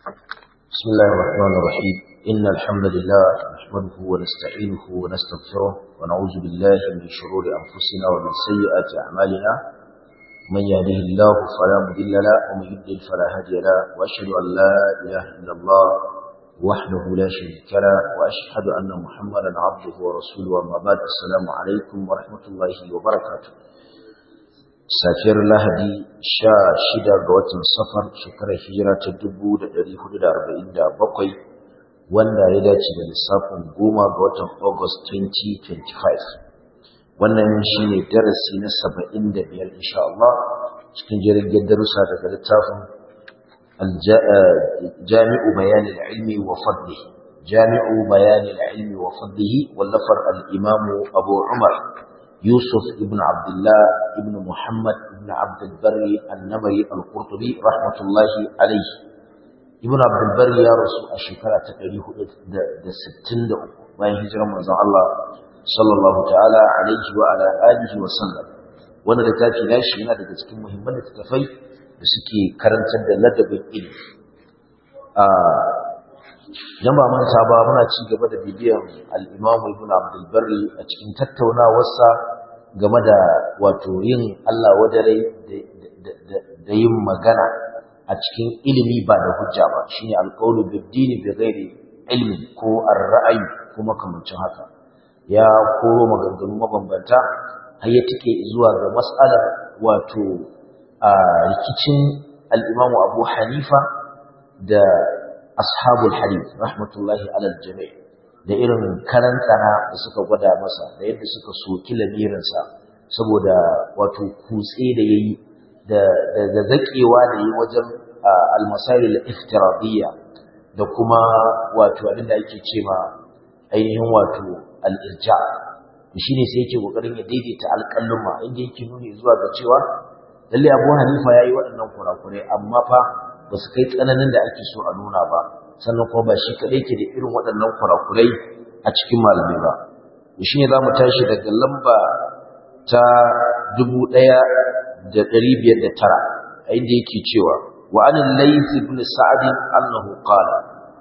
بسم الله الرحمن الرحيم إن الحمد لله نحمده ونستعينه ونستغفره ونعوذ بالله من شرور أنفسنا ومن سيئات أعمالنا من يهده الله فلا مضل له ومن يضلل فلا هادي له وأشهد أن لا إله إلا الله وحده لا شريك له وأشهد أن محمدا عبده ورسوله وما بعد السلام عليكم ورحمة الله وبركاته safiyar lahadi sha shida ga watan safar shekarar hijira ta dubu da ɗari hudu da arba'in da bakwai wanda ya dace da lissafin goma ga watan august 2025 wannan shi ne darasi na saba'in da biyar insha Allah cikin jirgin darussa daga littafin jami'u bayanin ilmi wa fadlihi jami'u bayanin ilmi wa fadlihi wallafar al'imamu abu umar يوسف ابن عبد الله ابن محمد ابن عبد البر النمري القرطبي رحمة الله عليه ابن عبد البر يا رسول الشكرة تقريه دا ستين دا ما يهجر من الله صلى الله تعالى عليه وعلى آله وسلم وانا da tafi nashi yana daga cikin muhimman littattafai da suke karantar da ladabin ilimi jama'a man saba muna ci gaba da bibiyan al-Imam Ibn Abdul Barri a cikin tattaunawarsa game da wato yin Allah wadare da yin magana a cikin ilimi ba da hujja ba shine al-qawlu bid-din bi ghairi ilmi ko ar-ra'yi ko makamancin haka ya koro maganganu mabambanta har ya tike zuwa ga mas'alar wato a rikicin al-Imam Abu Hanifa da ashabul hadith rahmatullahi alal jami' da irin karantana da suka gwada masa da yadda suka soki lamirinsa saboda wato kutse da yayi da da zakewa da yi wajen al-masail al-iftiradiyya da kuma wato abinda ake cewa ainihin wato al-irja shine sai yake kokarin ya daidaita alƙalluma inda yake nuni zuwa ga cewa lalle Abu Hanifa yayi waɗannan kurakurai amma fa ba su kai tsananin da ake so a nuna ba sannan kuma ba shi kaɗai ke da irin waɗannan kurakurai a cikin malamai ba shi ne za mu tashi daga lamba ta dubu ɗaya da ɗari biyar da tara a inda yake cewa wa anin layth ibn sa'd annahu qala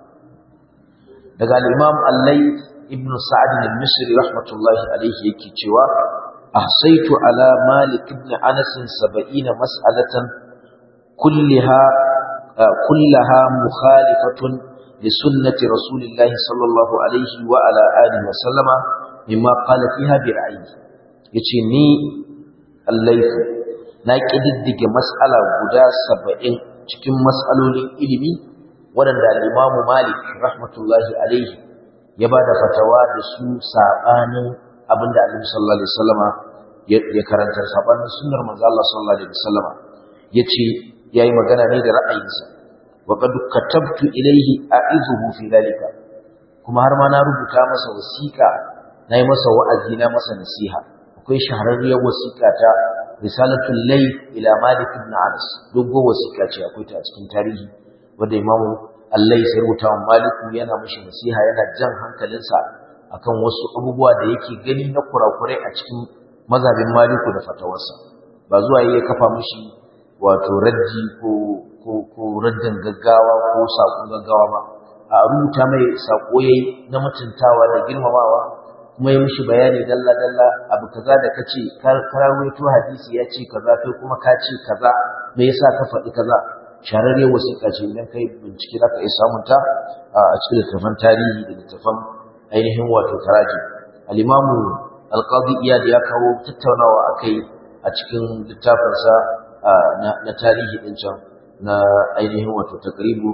daga al-imam al-layth ibn sa'd al-misri rahmatullahi alayhi yake cewa ahsaitu ala malik ibn anas 70 mas'alatan kullaha كلها مخالفة لسنة رسول الله صلى الله عليه وعلى آله وسلم مما قال فيها برأيه yace ni allaifu na kididdige mas'ala guda saba'in cikin mas'alolin ilimi waɗanda al-Imam Malik rahmatullahi alaihi ya bada fatawa da su sabanin abinda Annabi sallallahu alaihi wasallama ya karantar sabanin sunnar manzo Allah sallallahu alaihi wasallama yace yayi magana ne da ra'ayinsa wa qad katabtu ilayhi a'izuhu fi dalika kuma har ma na rubuta masa wasiqa nayi masa wa'azi na masa nasiha akwai shahararriyar wasiqa ta risalatul layl ila malik ibn anas dogo wasiqa ce akwai ta a cikin tarihi wanda imamu Allah ya rubuta wa maliku yana mishi nasiha yana jan hankalinsa akan wasu abubuwa da yake gani na kurakurai a cikin mazhabin maliku da fatawarsa ba zuwa yayi kafa mishi wato raddi ko ko ko raddin gaggawa ko sakon gaggawa ba a rubuta mai sako yayi na mutuntawa da girmamawa kuma ya mishi bayani dalla dalla abu kaza da kace kar karawaito hadisi ya ce kaza kai kuma ka ce kaza me yasa ka faɗi kaza shararre wasiƙa ce idan kai bincike zaka iya samun ta a cikin littafan tarihi da littafan ainihin wato taraji al-imamu al-qadi iyad ya kawo tattaunawa akai a cikin littafinsa na tarihi din can na ainihin wato takribu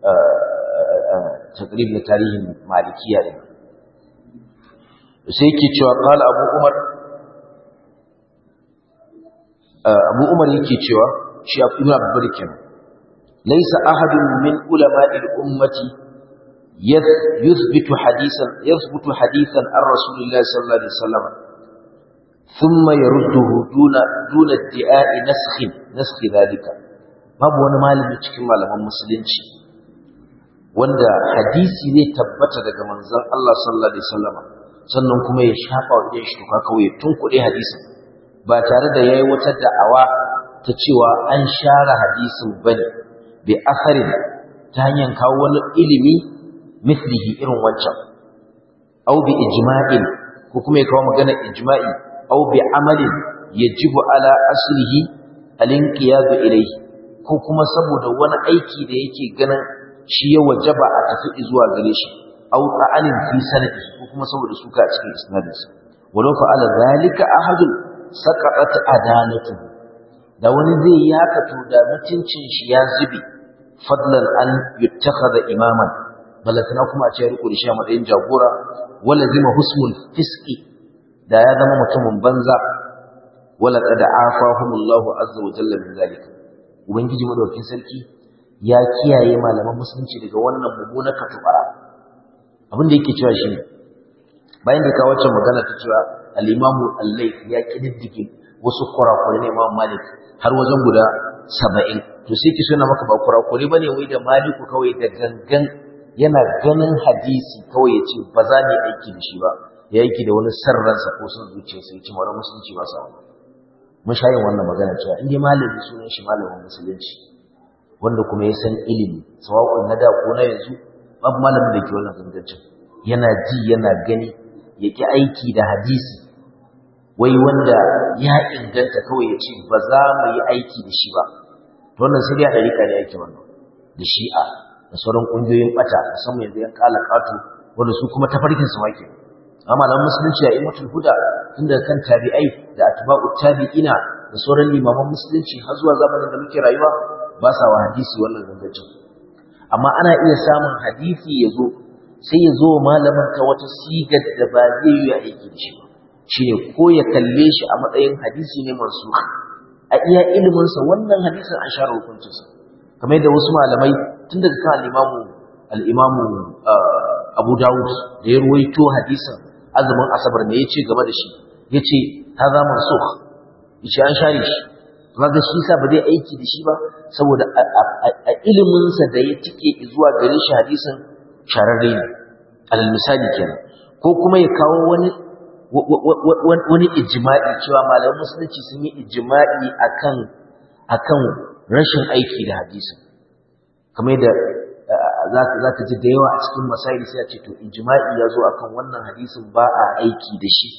takrib na tarihin malikiya din sai yake cewa qala abu umar abu umar yake cewa shi ibn abdul kenan laysa ahadun min ulama'il ummati yuthbitu hadisan yuthbitu hadisan an rasulillahi sallallahu alaihi wasallam ثم يرده دون دون ادعاء نسخ نسخ ذلك babu wani malami cikin malaman musulunci wanda hadisi zai tabbata daga manzon Allah sallallahu alaihi wasallam sannan kuma ya shafa wa idan shi to kawai ya tunkuɗe hadisin ba tare da yayi wata da'awa ta cewa an share hadisin bane bi asarin ta hanyar kawo wani ilimi mithlihi irin wancan aw bi ijma'in ko kuma ya kawo magana ijma'i aw bi amalin yajibu ala aslihi al-inqiyadu ilayhi ko kuma saboda wani aiki da yake ganin shi ya wajaba a tafi zuwa gare shi aw ta'alin fi sanadi ko kuma saboda suka a cikin isnadinsa walau fa'ala zalika ahadun saqatat adanatu da wani zai yi haka to da mutuncin shi ya zube fadlan an yuttakhadha imaman balatana kuma a ce ya riko da shi a matsayin jagora wala zima husmul fiski da ya zama mutumin banza wala qad afahumullahu azza wa jalla min zalika ubangiji madaukakin sarki ya kiyaye malaman musulunci daga wannan mummunar katubara abin da yake cewa shi bayan da kawo wacce magana ta cewa al-imamu al-layth ya kididdige wasu kurakurai ne imam malik har wajen guda saba'in to sai ki suna maka ba kurakure ba ne wai da maliku kawai da gangan yana ganin hadisi kawai ya ce ba za mu aiki da shi ba ya aiki da wani sarransa ko sun zuciya sai ci mara musulunci ba sa mun sha yin wannan magana cewa in dai malami sunan shi malamin musulunci wanda kuma ya san ilimi sawa'un na da ko na yanzu babu malamin da ke wannan gangancin yana ji yana gani ya ki aiki da hadisi wai wanda ya inganta kawai ya ce ba za mu yi aiki da shi ba to wannan sai ya ɗarika ne yake wannan da shi'a da sauran ƙungiyoyin ɓata musamman yanzu yan ƙala ƙato wanda su kuma tafarkin su wake amma malaman musulunci a imatul huda tun daga kan tabi'ai da atba'u tabi'ina da sauran limaman musulunci har zuwa zamanin da muke rayuwa ba sa wa hadisi wannan gangancin amma ana iya samun hadisi ya zo sai ya zo malamin ta wata sigar da ba zai yi aiki da shi ba shine ko ya kalle shi a matsayin hadisi ne mansukh a iya iliminsa wannan hadisin an share hukuncinsa kamar yadda wasu malamai tun daga kan al-imamu al-imamu Abu Dawud da ya ruwaito hadisin azumin asabar ne yace game da shi yace hadha mansukh yace an share shi kaga shi sa ba zai aiki da shi ba saboda a iliminsa da ya tike zuwa gare shi hadisin shararre ne al misali kenan ko kuma ya kawo wani wani ijma'i cewa malaman musulunci sun yi ijma'i akan akan rashin aiki da hadisi kamar da za ka ji da yawa a cikin masaili sai a ce to ijma'i ya zo akan wannan hadisin ba a aiki da shi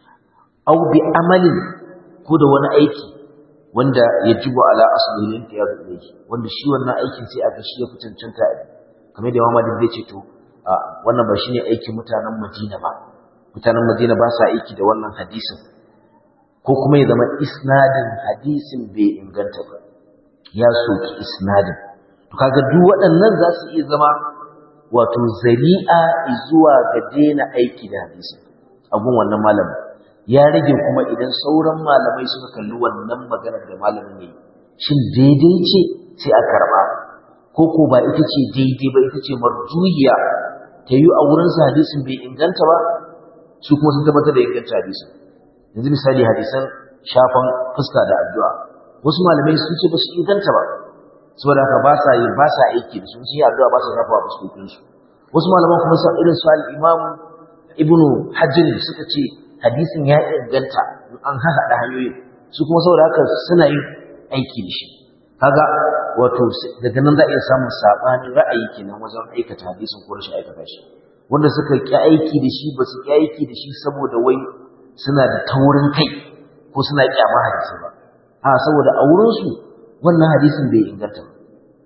au bi amalin ko da wani aiki wanda ya jibo ala asalin ta yaro yake wanda shi wannan aikin sai a ga shi ya fi cancanta a kamar da Muhammad zai ce to wannan ba shine aikin mutanen Madina ba mutanen Madina ba sa aiki da wannan hadisin ko kuma ya zama isnadin hadisin bai inganta ba ya soki isnadin to kaga duk waɗannan za su iya zama wato zari'a zuwa ga daina aiki da hadisin abun wannan malamin ya rage kuma idan sauran malamai suka kalli wannan maganar da malamin yayi shin daidai ce sai a karba ko ko ba ita ce daidai ba ita ce marjuhiya ta yi a wurin sa hadisin bai inganta ba su kuma sun tabbatar da inganta hadisin yanzu misali hadisan shafan fuska da addu'a wasu malamai sun ce ba su inganta ba saboda haka ba sa yi ba sa aiki da su sun yi addu'a ba sa shafa a fuskokin su wasu malaman kuma sun irin su al-imam ibnu hajjin suka ce hadisin ya inganta an haɗa hanyoyin su kuma saboda haka suna yin aiki da shi kaga wato daga nan za a iya samun saɓanin ra'ayi kenan wajen aikata hadisin ko rashin aikata shi wanda suka ƙi aiki da shi ba su ƙi aiki da shi saboda wai suna da taurin kai ko suna ƙyama hadisi ba a saboda a wurinsu wannan hadisin bai inganta ba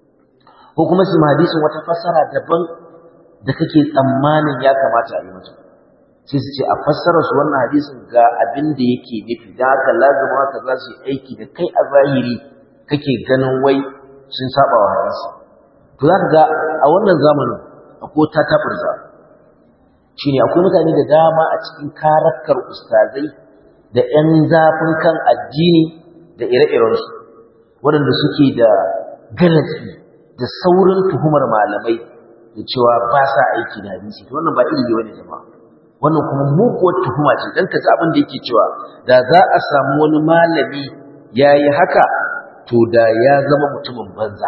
ko kuma su hadisin wata fassara daban da kake tsammanin ya kamata a yi mata sai su ce a fassara su wannan hadisin ga abin da yake nufi da haka lazima haka za su yi aiki da kai a zahiri kake ganin wai sun saba wa hadisi to za ka ga a wannan zamanin akwai ta tabarza shine akwai mutane da dama a cikin karakar ustazai da 'yan zafin kan addini da ire-irensu waɗanda suke da galatsi da saurin tuhumar malamai da cewa ba sa aiki da hadisi to wannan ba ilimi bane jama'a wannan kuma muguwar tuhuma ce dan kaji abin da yake cewa da za a samu wani malami yayi haka to da ya zama mutumin banza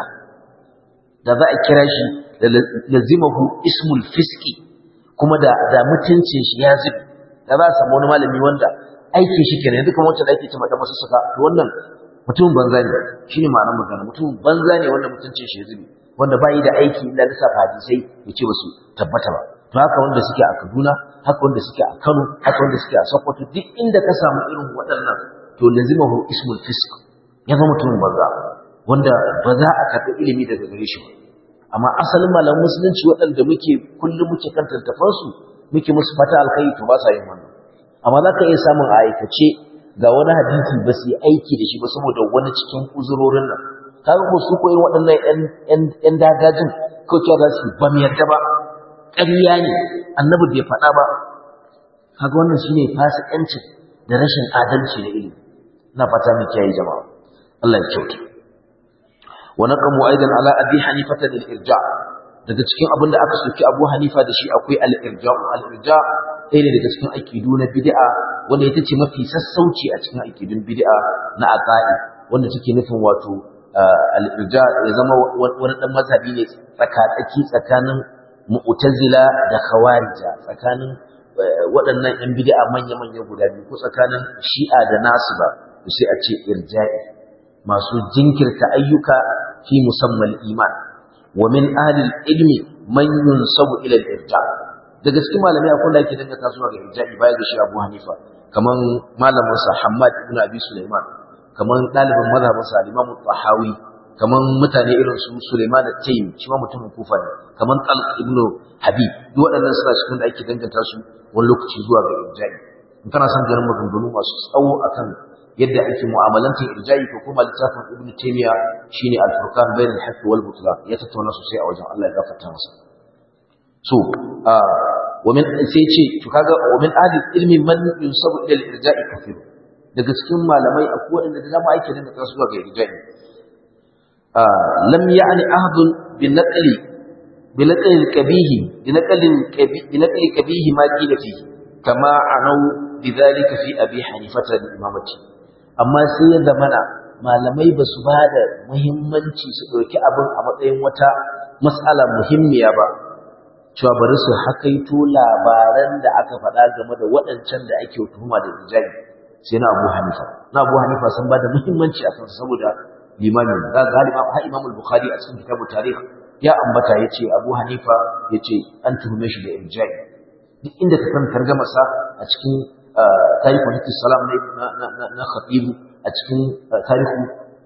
da za a kira shi da lazimahu ismul fiski kuma da da mutuncin shi ya zubi da za a samu wani malami wanda aiki shi kenan yanzu kamar wacce da ake cewa da masu suka to wannan mutumin banza ne shine ma'anar magana mutumin banza ne wanda mutuncin shi ya zubi wanda bai da aiki illa lissafa hadisai ya ce ba su tabbata ba to haka wanda suke a Kaduna haka wanda suke a Kano haka wanda suke a Sokoto duk inda ka samu irin waɗannan to lazimahu ismul fisq ya zama mutumin banza wanda ba za a karɓi ilimi daga gare shi ba amma asalin malaman musulunci waɗanda muke kullum muke kan tattafansu muke musu fata alkai to ba sa yin wannan amma za ka iya samun a aikace ga wani hadisi ba su yi aiki da shi ba saboda wani cikin uzurorin nan kaga ko su koyi waɗannan ƴan dagajin ko cewa za su ba mu yarda ba ƙarya ne annabi bai faɗa ba kaga wannan shine fasikancin da rashin adalci na ilimi ina fata mu kiyaye jama'a Allah ya kyauta wa naqamu aidan ala abi hanifata lil irja daga cikin abin da aka soki abu hanifa da shi akwai al irja al irja ɗaya ne daga cikin aqidu na bid'a wanda ita ce mafi sassauci a cikin aqidun bid'a na aqaid wanda take nufin wato al irja ya zama wani dan mazhabi ne tsakatsaki tsakanin mu'tazila da khawarija tsakanin waɗannan yan bid'a manya-manya guda biyu ko tsakanin shi'a da nasiba sai a ce irja'i masu jinkirta ayyuka fi musamman iman wa min ahlil ilmi man yunsabu ila al-irja daga cikin malamai akwai da yake dangata zuwa ga irja'i baya ga shi Abu Hanifa kaman malamin sa Hammad ibn Abi Sulaiman kaman dalibin mazhabin sa Imam Tahawi kaman mutane irin su Sulaiman at-Taymi shi ma mutumin Kufa ne kaman Talq ibn Habib duk waɗannan suna cikin da ake danganta su wani lokaci zuwa ga irja'i in kana son ganin maganganu masu tsawo akan yadda ake mu'amalantar irja'i ko kuma littafin ibnu taymiya shine al-furqan bain al-haqq wal butlan ya tattauna sosai a wajen Allah ya gafarta masa so wa min sai ce to kaga wa min ahli ilmi man yunsabu ila al-irja'i kafir daga cikin malamai akwai wanda da dama ake dinga tasu ga irja'i lam ya'ni ahadun bi naqli bi naqli al-qabih bi naqli al-qabih bi naqli qabih ma qila fihi kama anau بذلك في أبي حنيفة الإمامة amma sai ya zamana malamai ba su ba da muhimmanci su ɗauki abin a matsayin wata matsala muhimmiya ba cewa bari su hakaito labaran da aka faɗa game da waɗancan da ake tuhuma da rijali sai na abu hanifa na abu hanifa sun ba da muhimmanci a kansa saboda limamin ga galima ha imam al-bukhari a cikin kitabu tarikh ya ambata yace abu hanifa yace an tuhume shi da irja'i duk inda ka san tarjamasa a cikin tarihu hadithi salam na khatibu a cikin tarihu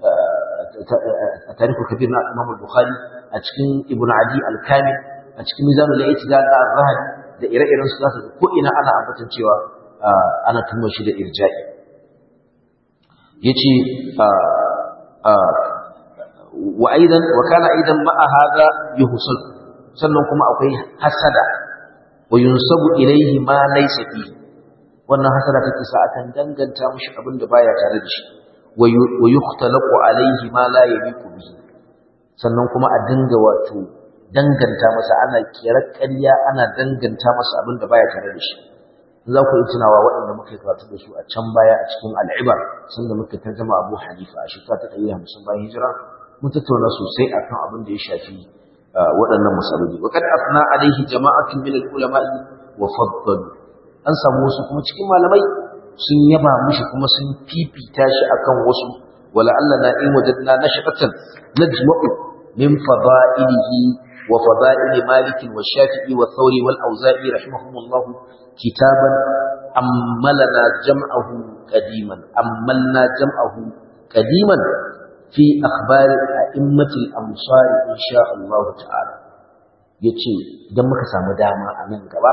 tarihu kabir na imam al-bukhari a cikin ibn adi al-kamil a cikin mizan al-i'tidal da al-zahabi da ire-iren su zaka ko ina ana ambatan cewa ana tumar shi da irja'i yace wa aidan wa kana aidan ma'a hada yuhsul sannan kuma akwai hasada wa yunsabu ilayhi ma laysa fihi wannan hasara take sa akan danganta mishi abin da baya tare da shi wa yukhtalaqu alayhi ma la yabiqu bihi sannan kuma a dinga wato danganta masa ana kirar ƙarya ana danganta masa abin da baya tare da shi za ku yi tunawa waɗanda muka yi karatu da su a can baya a cikin al'ibar sun da muka tarjama abu hanifa a shekara ta ɗari hamsin bayan hijira mun tattauna sosai akan abin da ya shafi waɗannan masaloli wa kad asna alaihi jama'atun min al-ulama'i wa faddalu an samu wasu kuma cikin malamai sun yaba mishi kuma sun fifita shi akan wasu wala Allah na in wajadna nashatan najma'u min fada'ilihi wa fada'il Malik wa Shafi'i wa Thawri wal Auza'i rahimahumullah kitaban ammalna jam'ahu qadiman ammalna jam'ahu qadiman fi akhbar a'immatil amsar insha Allah ta'ala yace idan muka samu dama a nan gaba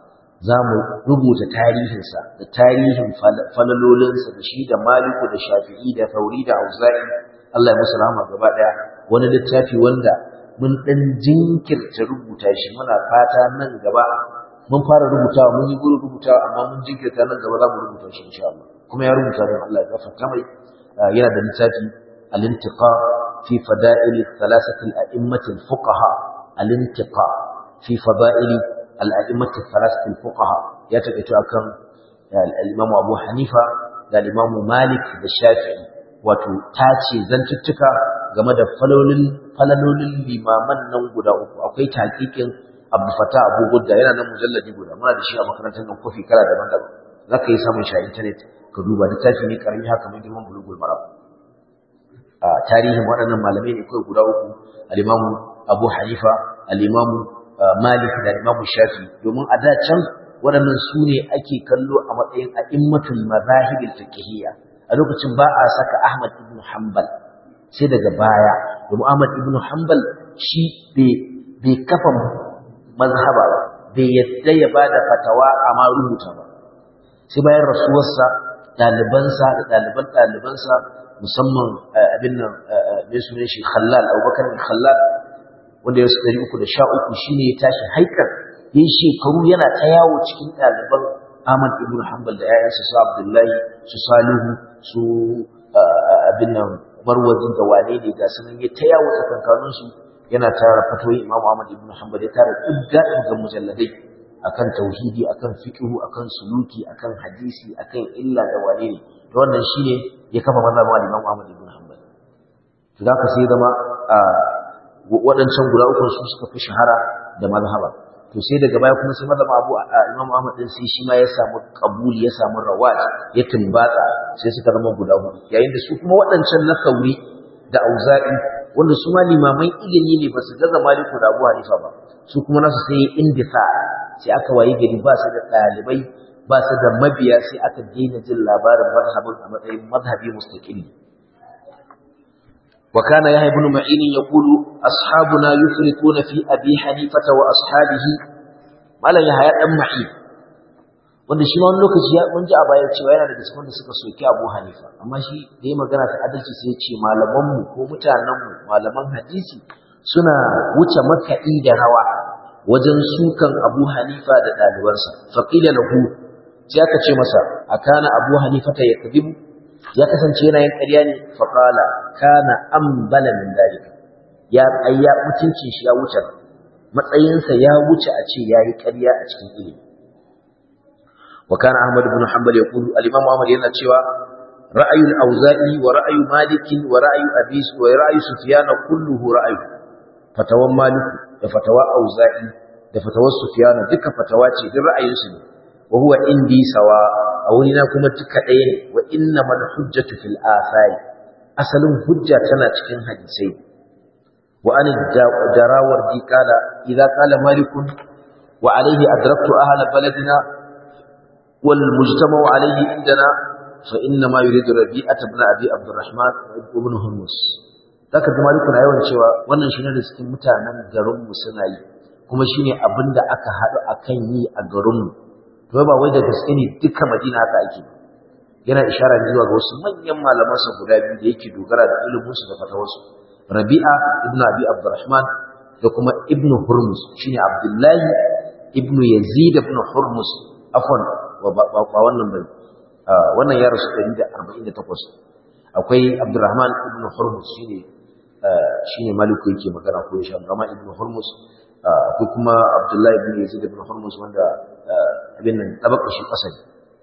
za mu rubuta tarihinsa da tarihin falalolinsa da shi da maliku da shafi'i da tauri da auza'i Allah ya musu rahama gaba daya wani littafi wanda mun dan jinkirta rubuta shi muna fata nan gaba mun fara rubutawa mun yi gurin rubutawa amma mun jinkirta nan gaba za mu rubuta shi insha Allah kuma ya rubuta don Allah ya gafarta mai yana da littafi al-intiqa fi fada'il thalathati al-a'immati al-fuqaha al-intiqa fi fada'il al'a'immatu falastin fuqaha ya taƙaito akan al'imam abu hanifa da al'imam malik da shafi'i wato tace zantuttuka game da falalolin limaman nan guda uku akwai taƙiƙin abu fata abu gudda yana nan mujallaji guda muna da shi a makarantar nan kofi kala daban-daban za ka yi samun shi a intanet ka duba littafi ne karami haka mai girman bulugul marab a tarihin waɗannan malamai ne kawai guda uku al'imamu Abu Hanifa al-Imam Malik da Imam Shafi domin a da can waɗannan su ne ake kallo a matsayin a'immatul mazahibil fiqhiyya a lokacin ba a saka Ahmad ibn Hanbal sai daga baya domin Ahmad ibn Hanbal shi bai kafa mazhaba ba bai yadda ya bada fatawa amma rubuta ba sai bayan rasuwarsa ɗalibansa da ɗaliban ɗalibansa musamman abin nan mai sunan shi Khallal Abubakar Khallal wanda ya ɗari uku da sha uku shine ya tashi haikar yin shekaru yana ta yawo cikin ɗaliban Ahmad ibn Hanbal da ‘ya'yansa su Abdullahi su Salihu su abin nan Marwazi da wane ne ga sunan ya ta yawo tsakankaninsu yana tara fatoyi Imam Ahmad ibn Hanbal ya tara ɗigga ga mujalladai akan tauhidi akan fiqhu akan suluki akan hadisi akan illa da wane ne to wannan shine ya kafa mazhabin Imam Ahmad ibn Hanbal to zaka sai zama waɗancan guda uku su suka fi shahara da mazhaba to sai daga baya kuma sai mazhaba Abu Imam Ahmad din sai shi ma ya samu kabuli ya samu rawaj ya tumbatsa sai suka zama guda hudu yayin da su kuma waɗancan na Sauri da Auza'i wanda su ma limaman ilimi ne ba su gaza Maliku da Abu Hanifa ba su kuma nasu sai indisa sai aka wayi gari ba su da ɗalibai ba su da mabiya sai aka daina jin labarin mazhabin a matsayin mazhabi mustaqili wa kana yahya ibn ma'in yaqulu ashabuna yufrituna fi abi hanifata wa ashabihi malan yahya dan ma'in wanda shi ma wani lokaci ya mun ji a baya cewa yana da cikin da suka soki Abu Hanifa amma shi da ya magana ta adalci sai ya ce malaman mu ko mutanen mu malaman hadisi suna wuce makaɗi da rawa wajen sukan Abu Hanifa da ɗalibansa faqila lahu sai aka ce masa akana Abu Hanifa ta yakdibu ya kasance yana yin ƙarya ne faqala kana ambala min dalika ya ayya mutuncin shi ya wuce matsayinsa ya wuce a ce yayi ƙarya a cikin ilimi wa kana Ahmad ibn Hanbal yaqulu al-Imam Ahmad yana cewa ra'ayul Auza'i wa ra'ayu Malik wa ra'ayu Abi wa ra'ayu Sufyan kulluhu ra'ayu fatawan Malik da fatawa Auza'i da fatawar Sufyan duka fatawa ce duk ra'ayinsu ne wa huwa indi sawa a wurina kuma duka ɗaya ne wa inna man hujjatu fil athari asalin hujja tana cikin hadisai wa an darawar di kala idza qala malikun wa alayhi adraktu ahla baladina wal mujtama'u alayhi indana fa inna ma yuridu rabi'at ibn abi abdurrahman ibn hurmus zaka ga maliku na yawan cewa wannan shine da cikin mutanen garin mu suna yi kuma shine abinda aka haɗu akan yi a garin mu to ba wai da gaske ne duka madina haka ake yana ishara zuwa ga wasu manyan malaman sa guda biyu da yake dogara da ilimin su da fatawarsu rabi'a ibn abi abdurrahman da kuma ibn hurmus shine abdullahi ibn yazid ibn hurmus afwan ba wannan bane wannan ya rasu 148 akwai abdurrahman ibn hurmus shine shine maliku yake magana ko shi abdurrahman ibn hurmus akwai kuma abdullahi ibn yazid ibn hurmus wanda abin nan tabaka shi kasari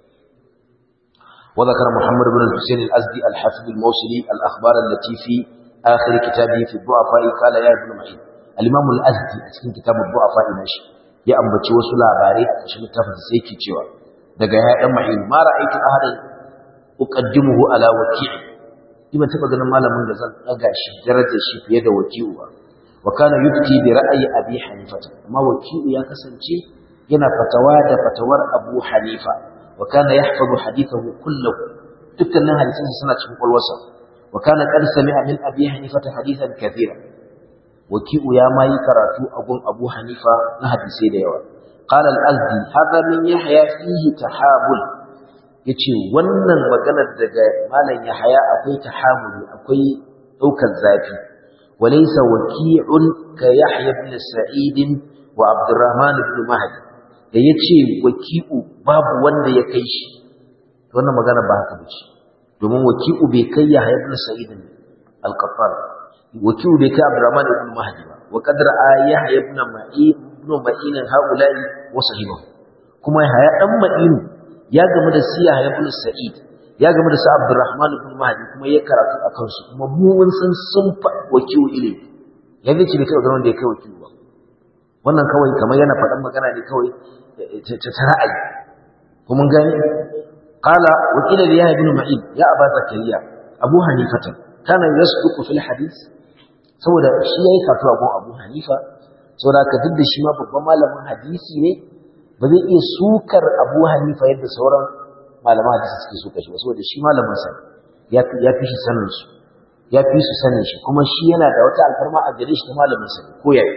وذكر محمد بن الحسين الأزدي الحافظ الموصلي الأخبار التي في آخر كتابه في الضعفاء قال يا ابن معين الإمام الأزدي أسكن كتاب الضعفاء ماشي يا أمبتي وسلا باري أشم التفت سيكي تشوى daga ya dan ma'in ma ra'aytu ahadan uqaddimuhu ala waki' kima taba ganin malamin da zan daga shi darajar shi fiye da waki'u ba wa kana yufti bi ra'ayi abi hanifa amma waki'u ya kasance yana fatawa da fatawar abu hanifa wa kana yahfazu hadithahu kullahu dukkanin hadisansa suna cikin kwalwarsa wa kana qad sami'a min abi hanifa hadithan kathira waki'u ya mai karatu a gun abu hanifa na hadisai da yawa قال الأزدي هذا من يحيى فيه تحامل yace wannan maganar daga malam Yahaya akwai tahamuli akwai daukar zafi walaysa waki'un ka Yahya ibn Sa'id wa Abdurrahman ibn Mahdi da yace waki'u babu wanda ya kai shi wannan magana ba haka bace domin waki'u bai kai Yahya ibn Sa'id al-Qattan waki'u bai kai Abdurrahman ibn Mahdi ba wa qadra Yahya ibn Ma'in ibn Ma'in haula'i wa sahibahu kuma Yahya dan Ma'in ya gamu da siya ibn Sa'id ya gamu da sa Abdurrahman ibn Mahdi kuma ya karatu akan su kuma mu mun san sun fa wakilu ilimi yanzu ce bai kai garin da ya kai wakilu ba wannan kawai kamar yana faɗan magana ne kawai ta ra'ayi ko mun gani qala wakila li Yahya ibn Ma'in ya Aba Zakariya Abu Hanifata kana yasduqu fil hadith saboda shi yayi karatu a gun Abu Hanifa saboda haka duk da shi ma babban malamin hadisi ne ba zai iya sukar Abu Hanifa yadda sauran malaman hadisi suke suka shi ba saboda shi malamin sa ya ya fi shi sanin su ya fi su sanin shi kuma shi yana da wata alfarma a gare shi ta malamin sa ko yayi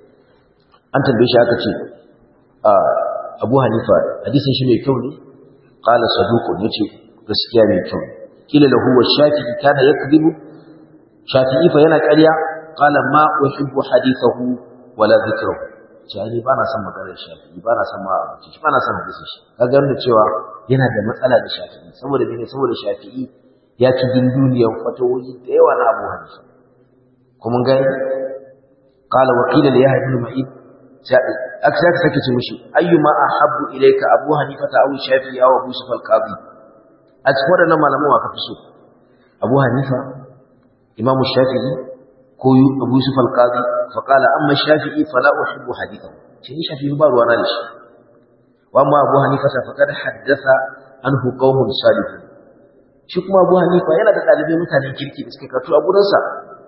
an tambaye shi aka ce Abu Hanifa hadisin shi mai kyau ne qala saduqun yace gaskiya mai kyau kila lahu wa shafi'i kana yakdhibu shafi'i fa yana ƙarya qala ma uhibbu hadithahu wala dhikrahu jani bana son maganar shafi'i bana son ma abuci shi bana son hadisin shi kaga yanda cewa yana da matsala da shafi'i saboda ne saboda shafi'i ya ci dunduniyar fatawoyi da yawa na Abu Hanifa kuma gani qala wa qila li yahya ibn ma'in aka sake ce mishi ayyuma ahabbu ilayka Abu Hanifa ta aw Shafi'i aw Abu Yusuf al-Qadi a cikin waɗannan malaman wa ka fi so Abu Hanifa Imam Shafi'i ko Abu Yusuf al-Qadi fa qala amma Shafi'i fala uhibbu hadithahu ce ni Shafi'i ba ruwana da shi wa amma Abu Hanifa fa faqad haddatha anhu qaumun salihun shi kuma Abu Hanifa yana da dalibai mutanen kirki da suke karatu a gurinsa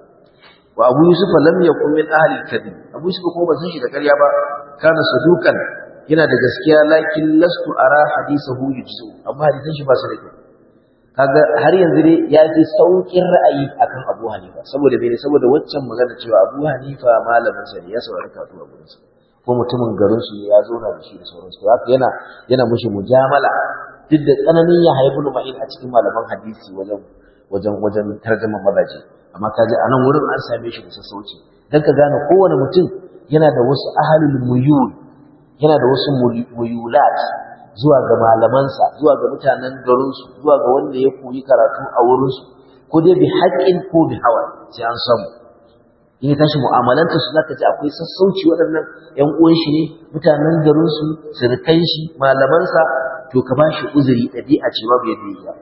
wa Abu Yusuf lam yakun min ahli al-kadhib Abu Yusuf kuma ba san shi da ƙarya ba kana sadukan yana da gaskiya lakin lastu ara hadithahu yujzu amma hadisan shi ba su da kyau kaga har yanzu dai ya fi saukin ra'ayi akan Abu Hanifa saboda bai saboda waccan magana cewa Abu Hanifa malamin sa ne ya saurari karatu a gurin sa ko mutumin garin su ya zauna da shi da sauransu haka yana yana mushi mujamala duk da tsananin ya haibu ma'in a cikin malaman hadisi wajen wajen wajen tarjuma mazaje amma kaje a nan wurin an same shi da sassauci dan ka gane kowane mutum yana da wasu ahalul muyul yana da wasu muyulat zuwa ga malamansa zuwa ga mutanen garinsu zuwa ga wanda ya koyi karatu a wurinsu ko dai bi haƙƙin ko bi hawa sai an samu in ya tashi mu'amalanta su zaka ji akwai sassauci waɗannan ƴan uwan shi ne mutanen garinsu surukan shi malamansa to ka ba shi uzuri ɗabi'a ce babu yadda ya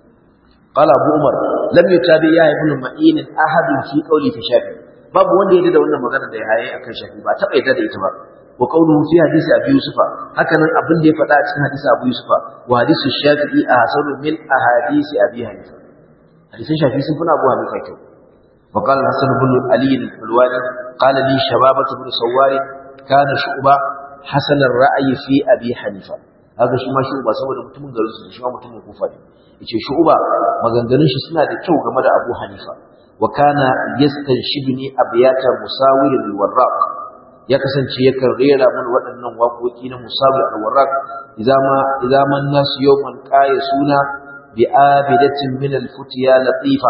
قال أبو عمر لم يتابع يا ابن معين أحد في قولي في شافعي babu wanda ya da wannan magana da ya haye akan shafi ba taba yadda da ita ba wa qawluhu fi hadisi abi yusufa haka nan abin da ya faɗa a cikin hadisi abu yusufa wa hadisu shafi'i a hasanu min ahadisi abi hanifa hadisin shafi sun funa abu hanifa kyau wa qala hasan ibn ali al-hulwani qala li shababatu ibn sawari kana shu'ba hasan ar-ra'yi fi abi hanifa haka shi ma shu'ba saboda mutumin garin su shi ma mutumin kufa ne yace shu'ba maganganun shi suna da kyau game da abu hanifa وكان يستنشدني أبيات مساور الوراق ya kasance yakan rera mun waɗannan waƙoƙi na musawir al-warraq idza ma idza man nas yawman qaya suna bi abidatin min al-futiya latifa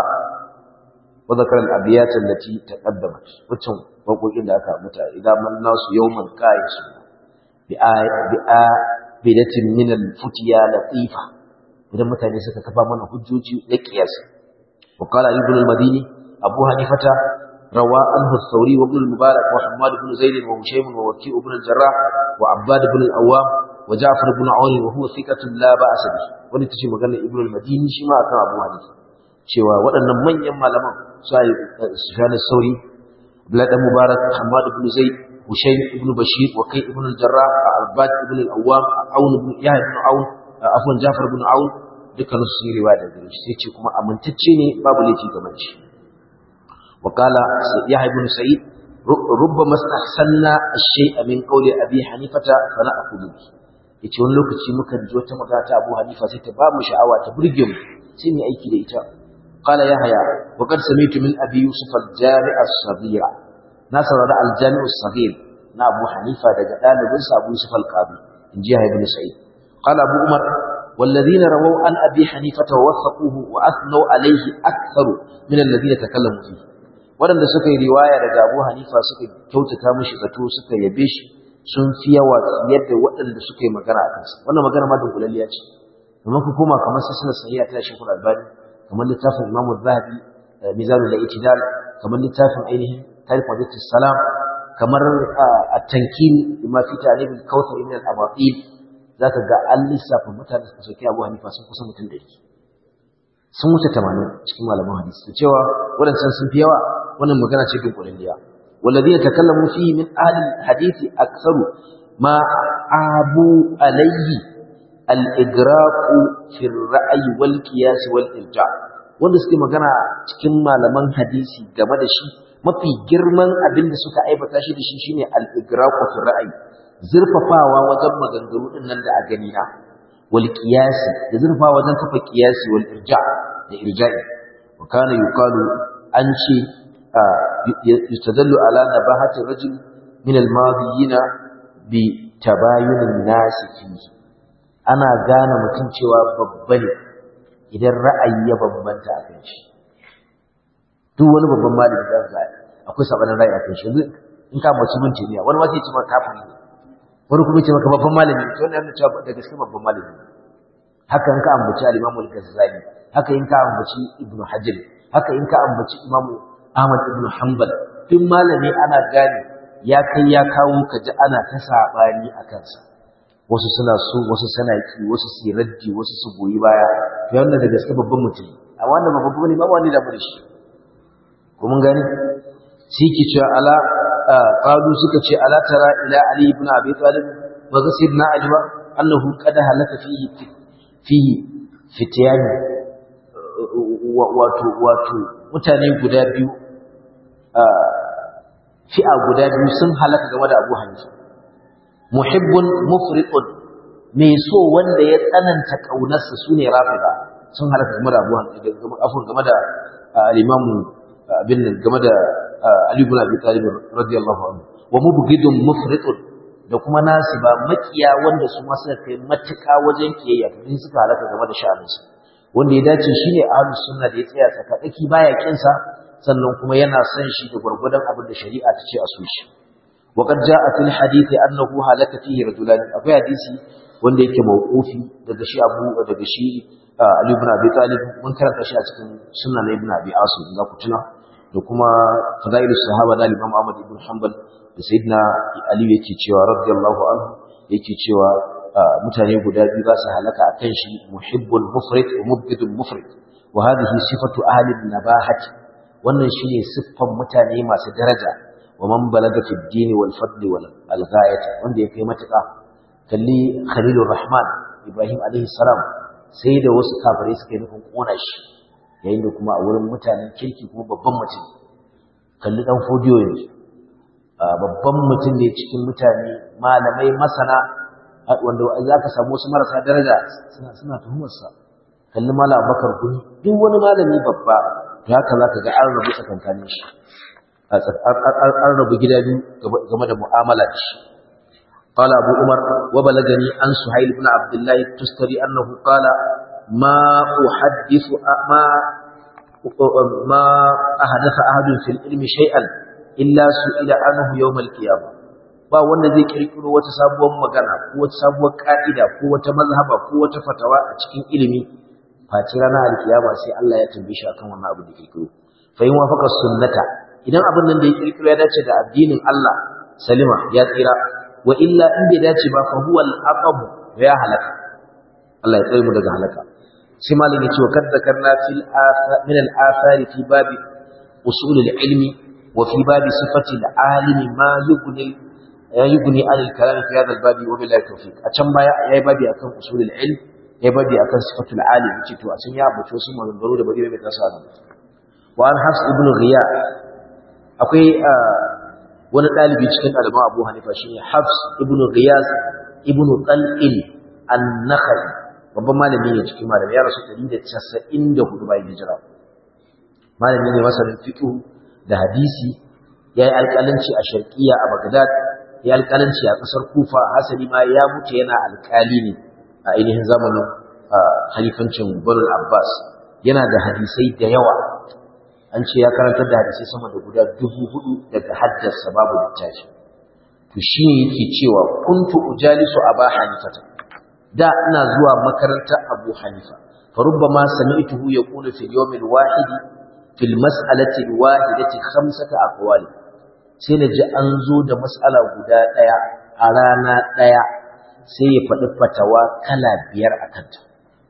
wa dhakara al-abiyat allati taqaddamat wacin waƙoƙin da aka muta idza man nas yawman qaya suna bi abidatin min al-futiya latifa idan mutane suka kafa mana hujjoji da kiyasi وقال ابن المديني أبو حنيفة روى عنه الثوري وابن المبارك وحماد بن زيد وهشيم ووكيع بن الجراح وعباد بن الأوام وجعفر بن عون وهو ثقة لا بأس به wani tace magana ibnu al-madini shi ma akan abu hadisi cewa waɗannan manyan malaman sai sufyan as-sauri abdullah dan mubarak hamad ibn zaid hushaym ibn bashir wa kai ibn al-jarrah al-bad ibn al-awwam aun ibn yahya ibn aun afwan jafar ibn aun dukkan su yi riwaya da gare shi sai ce kuma amintacce ne babu laifi game da shi wa qala yahya ibn sa'id rubbama istahsanna ash-shay'a min qawli abi hanifata fa na'khudhu bi yace wani lokaci muka ji wata magana ta Abu Hanifa sai ta ba mu sha'awa ta burge mu sai mu aiki da ita qala yahya wa qad sami'tu min abi yusuf al-jami' as-saghira na saurara al-jami' as-saghir na Abu Hanifa daga dalibinsa Abu Yusuf al-Qadi inji yahya ibn sa'id qala Abu Umar والذين رووا عن أبي حنيفة ووثقوه وأثنوا عليه أكثر من الذين تكلموا فيه waɗanda suka yi riwaya daga Abu Hanifa suka kyautata mishi zato suka yabe shi sun fi yawa yadda waɗanda suka yi magana a kansa wannan magana ma dunkulalliya ce amma ku koma kamar sassan sahiha ta shekul albani kamar littafin Imam Zahabi Mizanul I'tidal kamar littafin ainihin Tarikh Wajhatus Salam kamar at-Tankil bima fi ta'rif al-Kawthar min al-Abatil za ka ga an lissafa mutane suka soke abu hanifa sun kusa mutum da sun wuce tamanin cikin malaman hadisi da cewa waɗancan sun fi yawa wannan magana ce bin kulalliya wallazi ya takallamu fi min ahli hadisi aktsaru ma abu alayhi al-igraqu fi ar-ra'yi wal qiyas wal irja wanda suke magana cikin malaman hadisi game da shi mafi girman abin da suka aibata shi da shi shine al-igraqu fi ra'ayi zurfafawa wajen maganganu din nan da a gani na wal qiyasi da zurfafawa wajen kafa qiyasi wal irja da irja'i wa kana yuqalu an ce yustadallu ala nabahati rajul min al-madiyina bi tabayunin nas fihi ana gane mutum cewa babba ne idan ra'ayi ya bambanta a kan shi duk wani babban malami da za akwai sabanin ra'ayi a kan shi in ka mace mun tuniya wani ma sai ce maka kafiri ne wani kuma ce maka babban malami to wannan yana cewa da gaske babban malami haka in ka ambaci al-Imam al-Ghazali haka in ka ambaci Ibn Hajar haka in ka ambaci Imam Ahmad ibn Hanbal duk malami ana gane ya kai ya kawo ka ji ana ta sabani a kansa wasu suna so wasu suna ki wasu su raddi wasu su goyi baya to wannan da gaske babban mutum amma wannan ba babban ne ba wani da muri shi ko mun gani sai ki ce ala qalu suka ce ala tara ila ali ibn abi talib wa gasirna ali ba annahu qad halaka fihi fihi fitiyani wato wato mutane guda biyu fi'a guda biyu sun halaka game da Abu Hanifa muhibbun mufritun mai so wanda ya tsananta kaunarsa sune rafida sun halaka game da Abu Hanifa afur game da al-Imam bin game da Ali ibn Abi Talib radiyallahu anhu wa mubghidun mufritun da kuma nasiba makiya wanda su ma suka kai matuka wajen kiyayya to suka halaka game da sha'aninsa wanda ya dace shine ahlus sunna da ya tsaya tsakadaki baya kinsa sannan kuma yana son shi da gurgurdan abin da shari'a ta ce a so shi وقد جاء في الحديث أنه هلك فيه رجلان أبو حديثي wanda yake mawqufi daga shi Abu daga shi Ali ibn Abi Talib mun karanta shi a cikin sunan Ibn Abi Asim za ku tuna da kuma fadailus sahaba da Imam Ahmad ibn Hanbal da Sayyidina Ali yake cewa radiyallahu anhu yake cewa mutane guda biyu za su halaka akan shi muhibbul mufrid wa mubghidul mufrid wa hadhihi sifatu ahli an-nabahati wannan shine siffan mutane masu daraja ومن بلغ في الدين والفضل والغاية wanda ya kai matuƙa kalli Khalilur Rahman Ibrahim alaihi salam sai da wasu kafirai suka yi nufin kona shi yayin da kuma a wurin mutanen kirki kuma babban mutum kalli dan fodiyo yanzu babban mutum ne cikin mutane malamai masana wanda za ka samu wasu marasa daraja suna suna tuhumarsa kalli malam Abubakar Gumi duk wani malami babba to haka za ka ga an rabu tsakankanin shi an rabu gida biyu game da mu'amala da shi قال أبو عمر وبلغني عن سهيل بن عبد الله التستري أنه قال ما أحدث ما ما أحدث أحد في العلم شيئا إلا سئل عنه يوم القيامة ba wanda zai kirkiro wata sabuwar magana ko wata sabuwar ka'ida ko wata mazhaba ko wata fatawa a cikin ilimi face ranar alkiyama sai Allah ya tambaye shi akan wannan abu da kirkiro fa in wafaka sunnata idan abin nan da ya kirkiro ya dace da addinin Allah salima ya tsira wa illa in bai dace ba fa huwa al-aqab ya halaka Allah ya tsare mu daga halaka sai malin ya ce wa kad zakarna fil min al-athar fi babi usul al-ilmi wa fi babi sifati al-alim ma yughni yughni an al-kalam fi hadha al-babi wa billahi tawfiq a can baya yayi babi akan usul al-ilm yayi babi akan sifatul alim ce to a can ya abuce wasu maganganu da bari mai tasa nan wa an hafs ibn ghiyad akwai wani ɗalibi cikin ɗaliban abu hanifa shi ne hafs ibn ghiyas ibn qal'il an-nakhai babban malami ne cikin malami ya rasu 194 bayan hijira malami ne masanin fiqh da hadisi yayi alƙalanci a sharqiyya a bagdad yayi alƙalanci a ƙasar kufa hasali ma ya mutu yana alƙali ne a ainihin zamanin halifancin banu abbas yana da hadisai da yawa an ce ya karantar da hadisai sama da guda dubu hudu daga haddasa babu littafi to shi ne yake cewa kuntu ujalisu aba hanifata da ina zuwa makarantar abu hanifa fa rubbama sami'tuhu yaqulu fil yawm al wahid fil mas'alati al wahidati khamsata aqwali sai na ji an zo da mas'ala guda daya a rana daya sai ya faɗi fatawa kala biyar akan ta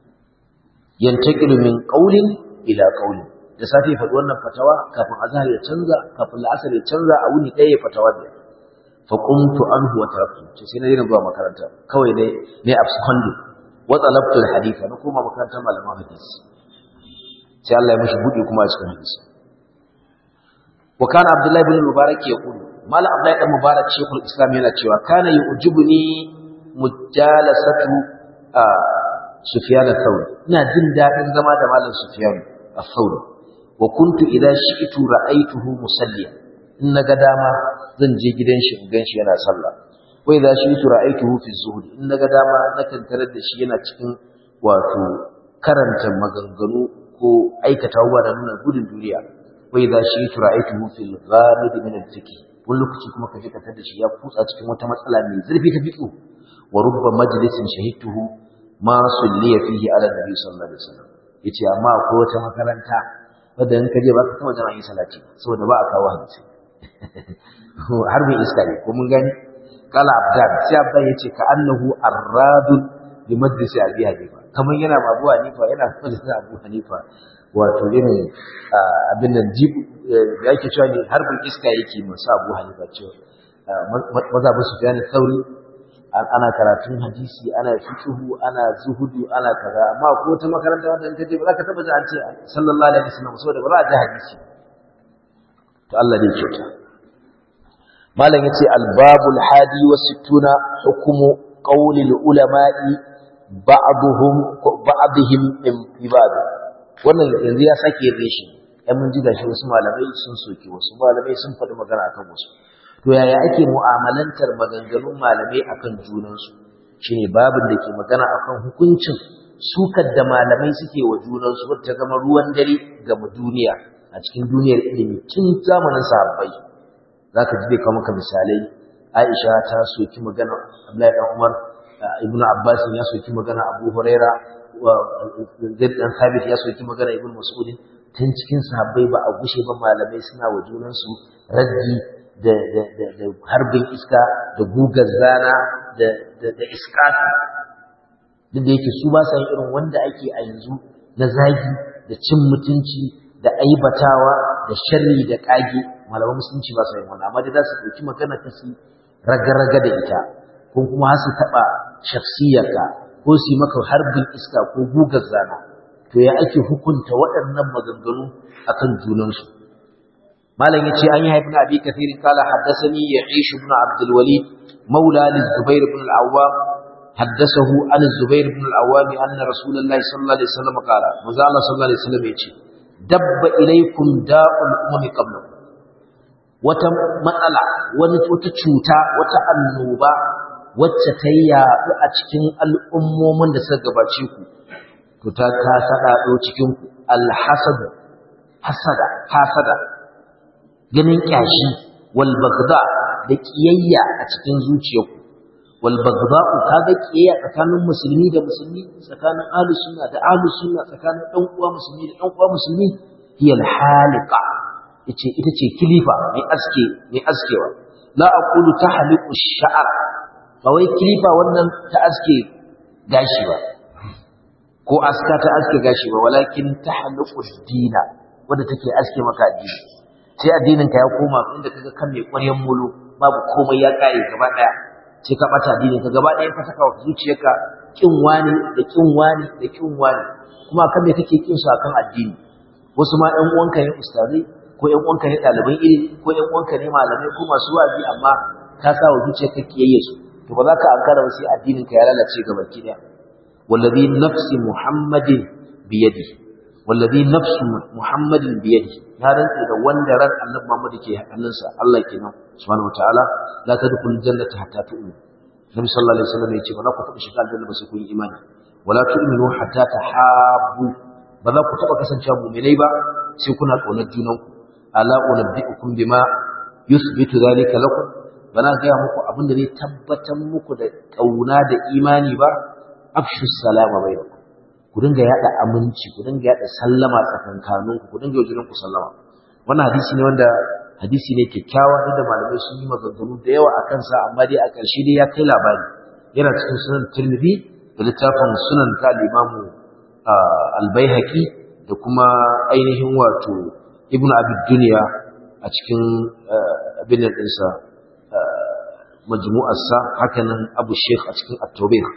yantaqilu min qawlin ila qawlin da safe faɗi wannan fatawa kafin azhar ya canza kafin la'asar ya canza a wuni ɗaya ya fatawa biyar fa qumtu anhu wa taraktu ce sai na daina zuwa makaranta kawai ne ne abscondu wa talabtu alhadith na koma makarantar malaman hadisi sai Allah ya mishi buɗe kuma a cikin hadisi wa kana abdullahi ibn mubarak yaqulu mala abdullahi ibn mubarak shaykhul islam yana cewa kana yu'jibuni mujalasatu sufyan ath-thawri ina jin dadin zama da malam sufyan ath-thawri wa kuntu idza shi'tu ra'aytuhu musalliyan in naga dama zan je gidan shi in ganshi yana sallah wa idza shi'tu ra'aytuhu fi zuhri in naga dama nakan tarar da shi yana cikin wato karanta maganganu ko aikata abubuwa da nuna gudun duniya wa idza shi'tu ra'aytuhu fil ghamid min al-fiqh wani lokaci kuma kaje ka tada shi ya kutsa cikin wata matsala mai zurfi ta fiqh wa rubba majlisin shahidtuhu ma sulliya fihi ala nabi sallallahu alaihi wasallam yace amma akwai wata makaranta wadda in kaje ba ka taba jama'a yin salati saboda ba a kawo hadisi har mai iska ne ko mun gani kala abdan sai abdan yace ka annahu arradun bi majlisi abi hanifa kamar yana ma abu hanifa yana majlisin abu hanifa wato irin abin nan jib da yake cewa ne harbin iska yake masu abu hanifa cewa mazhabin sufyan sauri ana karatun hadisi ana fiqhu ana zuhudu ana kaza amma ko ta makaranta wanda in kaje ba za ka taba ji an ce sallallahu alaihi wasallam saboda ba za a ji hadisi to Allah dai kyauta malam yace albabul hadi wa sittuna hukumu qawli ulama'i ba'dhum ba'dihim min ibad wannan yanzu ya sake yin shi ai mun ji gashi wasu malamai sun soki wasu malamai sun faɗi magana akan wasu to yaya ake mu'amalantar maganganun malamai akan junansu shine babin da ke magana akan hukuncin sukar da malamai suke wa junansu wata zama ruwan dare ga duniya a cikin duniyar ilimi tun zamanin sahabbai zaka ji bai kawo maka misalai Aisha ta soki magana Abdullahi dan Umar Ibn Abbas ya soki magana Abu Huraira Zaid dan Sabit ya soki magana Ibn Mas'ud tun cikin sahabbai ba a gushe ba malamai suna wa junansu raddi da harbin iska da gugar zana da iskatu duk da yake su ba sa yin irin wanda ake a yanzu na zagi da cin mutunci da aibatawa da sharri da kage malaman musulunci ba sa yin wannan amma dai za su ɗauki magana ta su raga-raga da ita ko kuma har su taɓa shafsiyarka ko su yi maka harbin iska ko gugar zana to ya ake hukunta waɗannan maganganu akan junansu malam yace an yi haifin abi kathir kala haddathani ya'ish ibn abd alwalid maula lizubair ibn al-awwam haddathahu an zubair ibn al-awwam anna rasulullahi sallallahu alaihi wasallam qala manzo Allah sallallahu alaihi wasallam yace dabba ilaykum da'ul ummi qablakum wata matsala wani wata cuta wata annoba wacce ta yaɗu a cikin al'ummomin da suka gabace ku to ta ta sadado cikin ku al-hasad hasada hasada ganin kyashi wal bagda da kiyayya a cikin zuciyarku wal bagda kaga kiyayya tsakanin musulmi da musulmi tsakanin ahlus sunna da ahlus sunna tsakanin dan uwa musulmi da dan uwa musulmi hiya al halqa yace ita ce kilifa mai aske mai askewa la aqulu tahliqu ash-sha'r ba wai kilifa wannan ta aske gashi ba ko aska ta aske gashi ba walakin tahliqu ad-dina wanda take aske maka addini sai addinin ka ya koma inda kaga kan mai ƙwaryen mulu babu komai ya kare gaba daya sai ka bata addinin ka gaba daya ka saka wa zuciyarka kin wani da kin wani da kin wani kuma kan me kake kin su akan addini wasu ma ɗan uwanka ne ustazai ko ɗan uwanka ne ɗaliban ilimi ko ɗan uwanka ne malamai ko masu wa'azi amma ka sa wa zuciyarka kiyayye su to ba za ka ankara ba sai addinin ka ya lalace gaba ki daya wallazi nafsi muhammadin biyadihi wallazi nafsu muhammadin biyadi ya rantsa da wanda ran annabi muhammad ke hannunsa Allah kenan subhanahu wataala la tadkhulul jannata hatta tu'minu nabi sallallahu alaihi wasallam yace ba za ku taɓa shiga aljanna ba sai kun yi imani wala tu'minu hatta tahabbu ba za ku taɓa kasancewa mu'minai ba sai kuna ƙaunar junanku ala unabbi'ukum bima yuthbitu dhalika lakum bana ga muku abin da zai tabbatar muku da ƙauna da imani ba afshu salama bainakum ku dinga yada aminci ku dinga yada sallama tsakankanin ku ku dinga yi ku sallama wannan hadisi ne wanda hadisi ne kyakkyawa da malamai sun yi maganganu da yawa a kansa amma dai a ƙarshe dai ya kai labari yana cikin sunan tirmidhi da littafin sunan ta limamu albaihaqi da kuma ainihin wato ibnu abi dunya a cikin abin nan ɗinsa majmu'arsa hakanan abu sheikh a cikin at-tawbih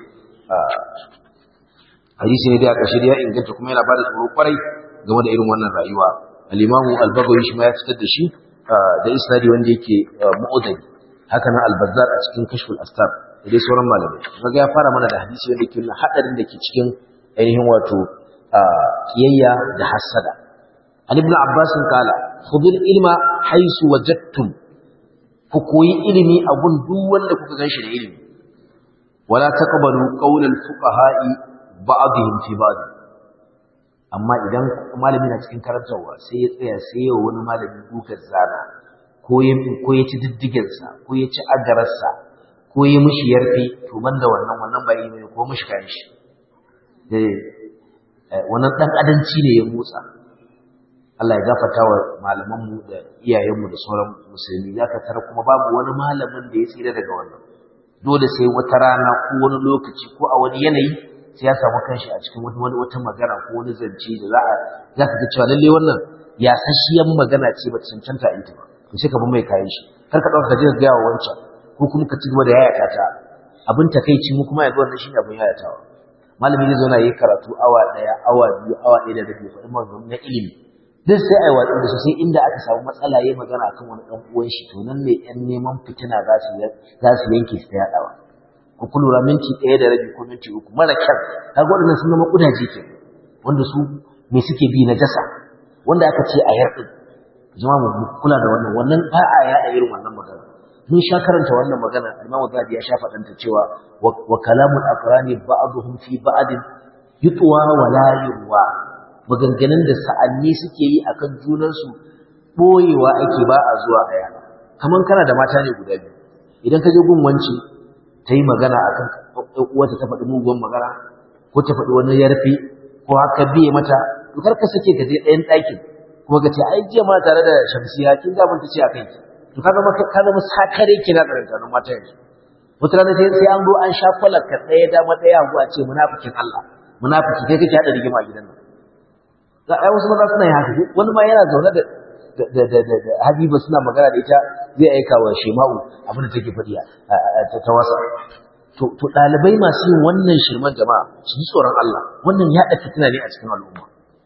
hadisi ne da ƙarshe ya inganta kuma yana bada tsoro kwarai game da irin wannan rayuwa al-imamu al-bagawi shi ma ya fitar da shi da isnadi wanda yake mu'udari haka nan al-bazzar a cikin kashful astar da dai sauran malamai kaga ya fara mana da hadisi wanda yake nuna hadarin da ke cikin ainihin wato kiyayya da hasada an ibn abbas kala khudul ilma haisu wajadtum ku koyi ilimi a gun duk wanda kuka ganshi da ilimi wala taqbalu qawlal fuqaha'i ba'dihim fi ba'd amma idan malami na cikin karantarwa sai ya tsaya sai ya wani malami dukar zana ko ya ko ya ci diddigensa ko ya ci agararsa ko ya mishi yarfi to banda wannan wannan ba ilimi ko mishi kan shi eh wannan dan adanci ne ya motsa Allah ya gafarta wa malamanmu da iyayenmu da sauran musulmi ya ka tara kuma babu wani malamin da ya tsira daga wannan dole sai wata rana ko wani lokaci ko a wani yanayi sai ya samu kanshi a cikin wani wata magana ko wani zance da za a za ka ga cewa lalle wannan ya sashiyan magana ce ba ta cancanta a ita ba to sai ka bi mai kayan shi kar ka ɗauka ka je ka gaya wa wancan ko kuma ka ci gaba da yayata ta abin takaici mu kuma yanzu wannan shine abin yayatawa malami zai zo na yi karatu awa ɗaya awa biyu awa ɗaya da rabi faɗin maganganu na ilimi duk sai a yi watsi da su sai inda aka samu matsala ya magana akan wani ɗan uwan shi to nan ne ƴan neman fitina za su za su yanke su ta yaɗawa ku kulura minti ɗaya da rabi ko minti uku mara kyan kaga waɗannan sun zama ƙudaje ke wanda su me suke bi na jasa wanda aka ce a yarɗin jama mu kula da wannan wannan ba a yaɗa irin wannan magana mun sha karanta wannan magana Imam Zahabi ya sha faɗanta cewa wa kalamul aqrani ba'dhum fi ba'din yutwa wa la yurwa maganganun da sa'anni suke yi akan junansu boyewa ake ba a zuwa a yana kaman kana da mata ne guda biyu idan ka je gun wance ta yi magana akan wata ta faɗi muguwan magana ko ta faɗi wani yarfi ko haka biye mata to kar ka sake ka je ɗayan ɗakin kuma ka ce ai jiya ma tare da shamsiya kin ga mun ta ce akan ki to ka zama ka zama sakare kina tsarantanin mata yanzu wata rana sai sai an zo an sha kwalar ka ɗaya dama ɗaya hagu a ce munafikin Allah munafiki kai kake haɗa rigima a gidan nan ga ai wasu maza suna yin haka wani ma yana zaune da da da da Habiba suna magana da ita zai aika wa Shema'u abin da take faɗi ta wasa to to dalibai masu yin wannan shirman jama'a su ji tsoron Allah wannan ya fitina ne a cikin al'umma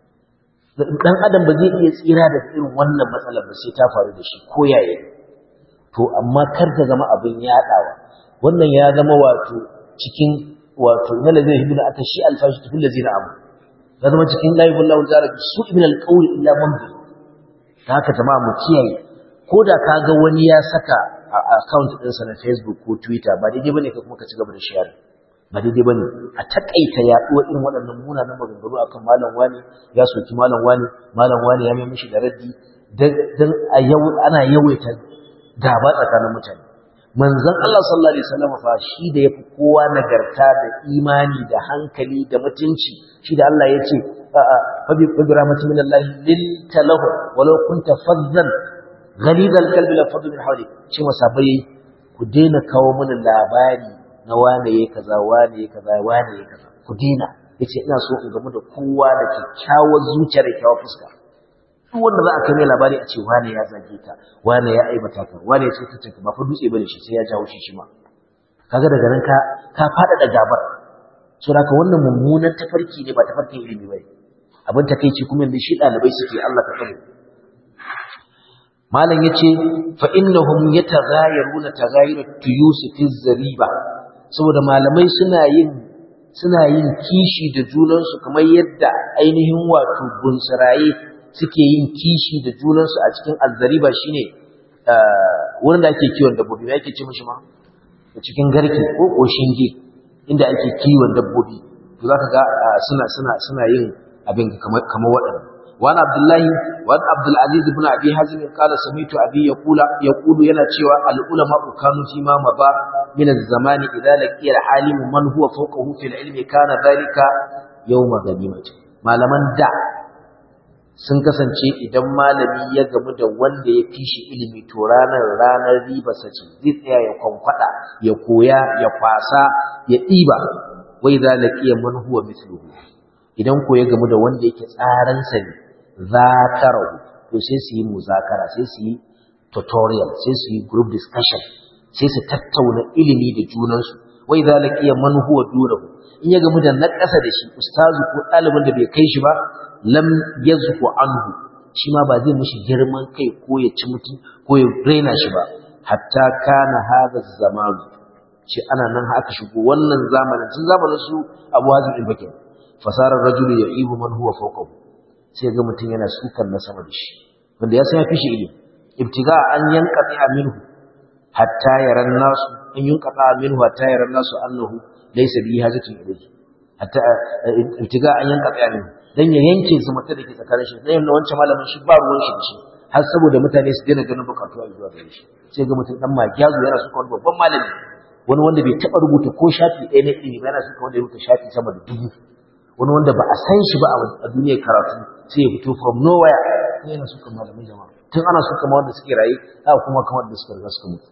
dan adam ba zai iya tsira da irin wannan matsalar ba sai ta faru da shi ko yaya to amma kar ta zama abin yaɗawa wannan ya zama wato cikin wato na lazai hibin aka shi alfashi tufin lazina amu ya zama cikin layi bullahu ta'ala bi su ibn alqawl illa man bi ta haka jama'a mu kiyaye ko da ka ga wani ya saka a account ɗinsa na Facebook ko Twitter ba daidai bane ka kuma ka ci gaba da share ba daidai bane a takaita yaɗuwar irin waɗannan munanan maganganu akan malam wani ya soki malam wani malam wani ya mai mishi da raddi dan a yau ana yawaita gaba tsakanin mutane manzon Allah sallallahu alaihi wasallam fa shi da yafi kowa nagarta da imani da hankali da mutunci shi da Allah yace fa bi rahmatin min Allah lil talahu walau kunta fazzan ghalid al qalbi la fadlu min hawli shi masabai ku daina kawo mana labari na wane yayi kaza wane yayi kaza wane yayi kaza ku daina yace ina so in gamu da kowa da kyakkyawar zuciya da kyakkyawar fuska duk wanda za a kai mai labari a ce wane ya zage ta wane ya aibata ka wane ya ce ta ba fa dutse bane shi sai ya jawo shi shi ma kaga daga nan ka ka fada da gabar so haka wannan mummunan tafarki ne ba tafarkin ilimi bane abin takeici kuma yanzu shi dalibai suke Allah ka tsare malam yace fa innahum yataghayaruna taghayur tuyus fi zariba saboda malamai suna yin suna yin kishi da junansu kamar yadda ainihin wato bunsuraye suke yin kishi da junansu a cikin azzariba shine wurin da ake kiwon dabbobi me ake ce mishi ma da cikin garke ko koshinge inda ake kiwon dabbobi to zaka ga suna suna suna yin abin kamar kamar waɗannan وعن عبد الله وعن عبد العزيز بن ابي حازم قال سمعت ابي يقول يقول yana cewa al ulama kanu fi ma maba min az zaman idza laqiya al alim man huwa fawqahu fi al ilmi kana dhalika yawma ganimati malaman da sun kasance idan malami ya gamu da wanda ya fi shi ilimi to ranar ranar riba sace zai tsaya ya kwankwada ya koya ya kwasa ya ɗiba wai za laqiya man huwa mithluhu idan ko ya gamu da wanda yake tsaransa ne zakarahu to sai su yi muzakara sai su yi tutorial sai su yi group discussion sai su tattauna ilimi da junansu wai za laqiya man huwa dunahu in ya gamu da na ƙasa da shi ustazu ko ɗalibin da bai kai shi ba lam yazku anhu shi ma ba zai mishi girman kai ko ya ci mutum ko ya raina shi ba hatta kana hadha zaman ce ana nan haka shigo wannan zamanin tun zamanin su Abu Hazim ibn Bakr fasarar rajulu ya'ibu man huwa fawqahu sai ga mutum yana sukan na sama da shi wanda ya san ya fi shi ilimi ibtiga an yanqati minhu hatta yaran nasu an yanqata minhu hatta yaran nasu annahu laysa bi hajatin ilayhi hatta ibtiga an yanqati minhu dan ya yanke zumunta da ke tsakanin shi dan wancan malamin shi ba ruwan shi da shi har saboda mutane su daina ganin bukatu a zuwa gare shi sai ga mutum dan magiyazu yana suka wani babban malami wani wanda bai taba rubuta ko shafi ɗaya na ilimi ba yana suka wanda ya rubuta shafi sama da dubu wani wanda ba a san shi ba a duniyar karatu sai ya fito from nowhere sai yana suka malamin jama'a tun ana suka ma wanda suke raye haka kuma kamar da suka riga suka mutu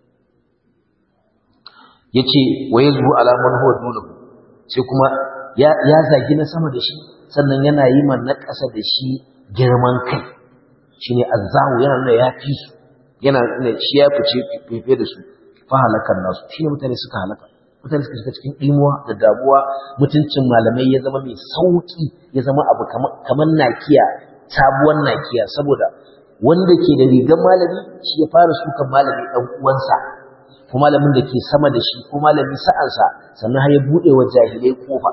yace wa yazbu ala man huwa dunahu sai kuma ya ya zagi na sama da shi sannan yana yi man na ƙasa da shi girman kai shine azzahu yana nuna ya fi su yana nuna shi ya fice fefe da su fa halakan nasu shine mutane suka halaka mutane suka shiga cikin imuwa da damuwa mutuncin malamai ya zama mai sauki ya zama abu kamar nakiya sabuwar nakiya saboda wanda ke da rigar malami shi ya fara sukan malami dan uwansa ko malamin da ke sama da shi ko malami sa'ansa sannan har ya bude wa jahilai kofa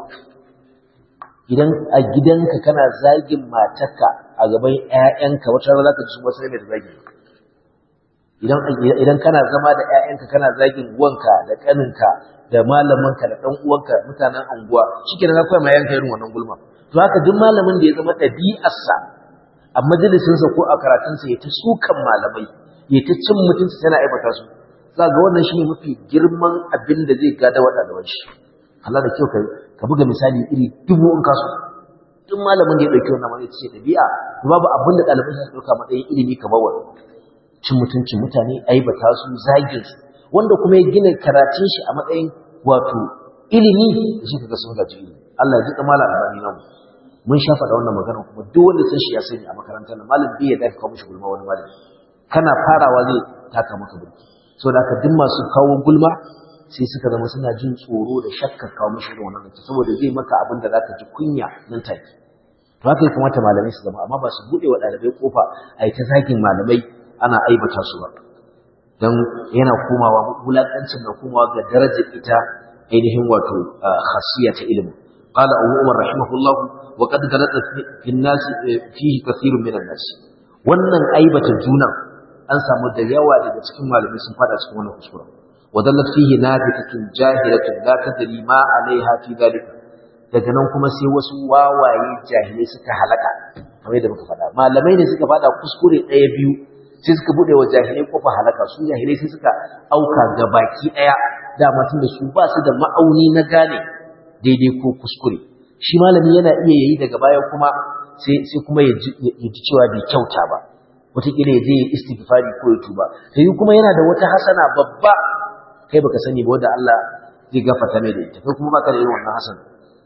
idan a gidanka kana zagin matarka a gaban ƴaƴanka wata rana zaka ji su wasu ne da zagi idan idan kana zama da ƴaƴanka kana zagin uwanka da kaninka da malaminka da dan uwanka mutanen anguwa shikenan za ku ma yanka irin wannan gulma to haka duk malamin da ya zama ɗabi'arsa a majalisinsa ko a karatunsa ya ta sukan malamai ya ta cin mutunci yana aibata su za ga wannan shine mafi girman abin da zai gada wa ɗaliban shi Allah da kyau ka buga misali iri dubu in kaso duk malamin da ya ɗauki wannan wani ce ɗabi'a to babu abin da ɗaliban shi ɗauka matsayin ilimi kamar wannan cin mutuncin mutane aibata su zagin su wanda kuma ya gina karatun shi a matsayin wato ilimi da shi kaga sun gaji ilimi Allah ya ji kamala albani namu mun sha faɗa wannan magana kuma duk wanda san shi ya sani a makarantar nan malam bai ya dafa kawo mishi gulma wani malami kana farawa zai taka maka burki saboda haka duk masu kawo gulma sai suka zama suna jin tsoro da shakkar kawo mishi irin wannan zance saboda zai maka abin da zaka ji kunya nan take to haka ya kamata malamai su zama amma ba su buɗe wa ɗalibai kofa a yi ta zagin malamai ana aibata su ba don yana komawa wulaƙancin na komawa ga darajar ita ainihin wato khasiyya ta ilimi قال أبو عمر رحمه الله وقد غلط في الناس فيه كثير من الناس wannan aibata juna an samu da yawa daga cikin malamai sun fada cikin wannan kuskure wadallat fihi nafiqatun jahilatun la tadri ma alaiha fi dalika daga nan kuma sai wasu wawaye jahilai suka halaka kamar yadda muka faɗa malamai ne suka fada kuskure ɗaya biyu sai suka bude wa jahilai kofa halaka su jahilai sai suka auka ga baki ɗaya dama tun da su ba su da ma'auni na gane daidai ko kuskure shi malami yana iya yayi daga baya kuma sai sai kuma ya ji cewa bai kyauta ba wataƙila ya je ya istighfari ko ya tuba sai kuma yana da wata hasana babba kai baka sani ba wanda Allah zai gafarta mai da ita kai kuma baka da irin wannan hasana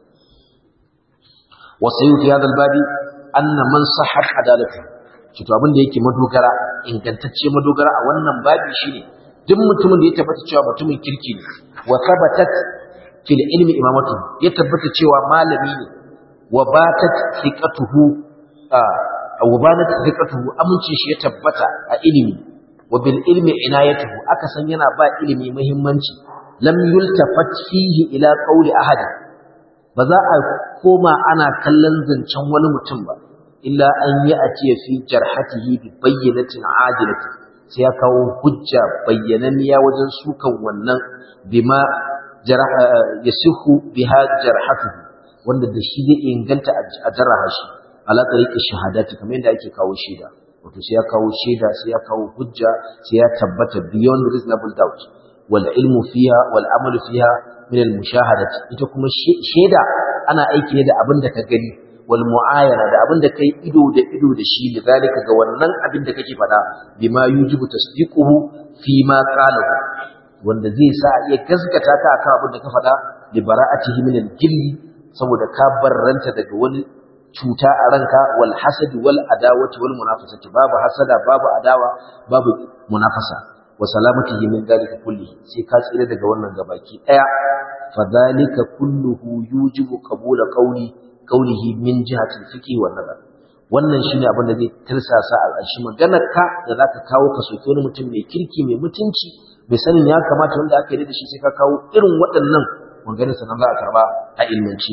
wa sayyid hadha albabi anna man sahhat adalatu to abin da yake madogara ingantacce madogara a wannan babi shine duk mutumin da ya tabbata cewa mutumin kirki ne wa thabatat fil ilmi imamatu ya tabbata cewa malami ne wa batat thiqatuhu wa banat thiqatuhu amincin shi ya tabbata a ilimi wa bil ilmi inayatuhu aka san yana ba ilimi muhimmanci lam yultafat fihi ila qawli ahad ba za a koma ana kallon zancen wani mutum ba illa an yi a ce fi jarhatihi bi bayyanatin adilatin sai ya kawo hujja bayyananniya wajen sukan wannan bima yasihu biha jarhatuhu wanda da shi zai inganta a jarraha shi ala tariqi shahadati kamar yadda ake kawo shaida wato sai ya kawo shaida sai ya kawo hujja sai ya tabbata beyond reasonable doubt wal ilmu fiha wal amalu fiha min al mushahadati ita kuma shaida ana aiki ne da abin da ka gani wal mu'ayana da abin da kai ido da ido da shi da zalika ga wannan abin da kake faɗa bima yujibu tasdiquhu fi ma qalahu wanda zai sa iya gaskata ka akan abin da ka faɗa li bara'atihi min al-jilli saboda ka barranta daga wani cuta a ranka wal hasad wal adawati wal munafasati babu hasada babu adawa babu munafasa wa salamatihi min dalika kulli sai ka tsira daga wannan gabaki daya fadhalika kulluhu yujibu qabula qawli qawlihi min jihati al-fiqh wa nazar wannan shine abin da zai tirsasa al'ashi maganar ka da zaka kawo ka soki wani mutum mai kirki mai mutunci bai sanin ya kamata wanda aka yi da shi sai ka kawo irin waɗannan maganar sanan za a karba a ilmance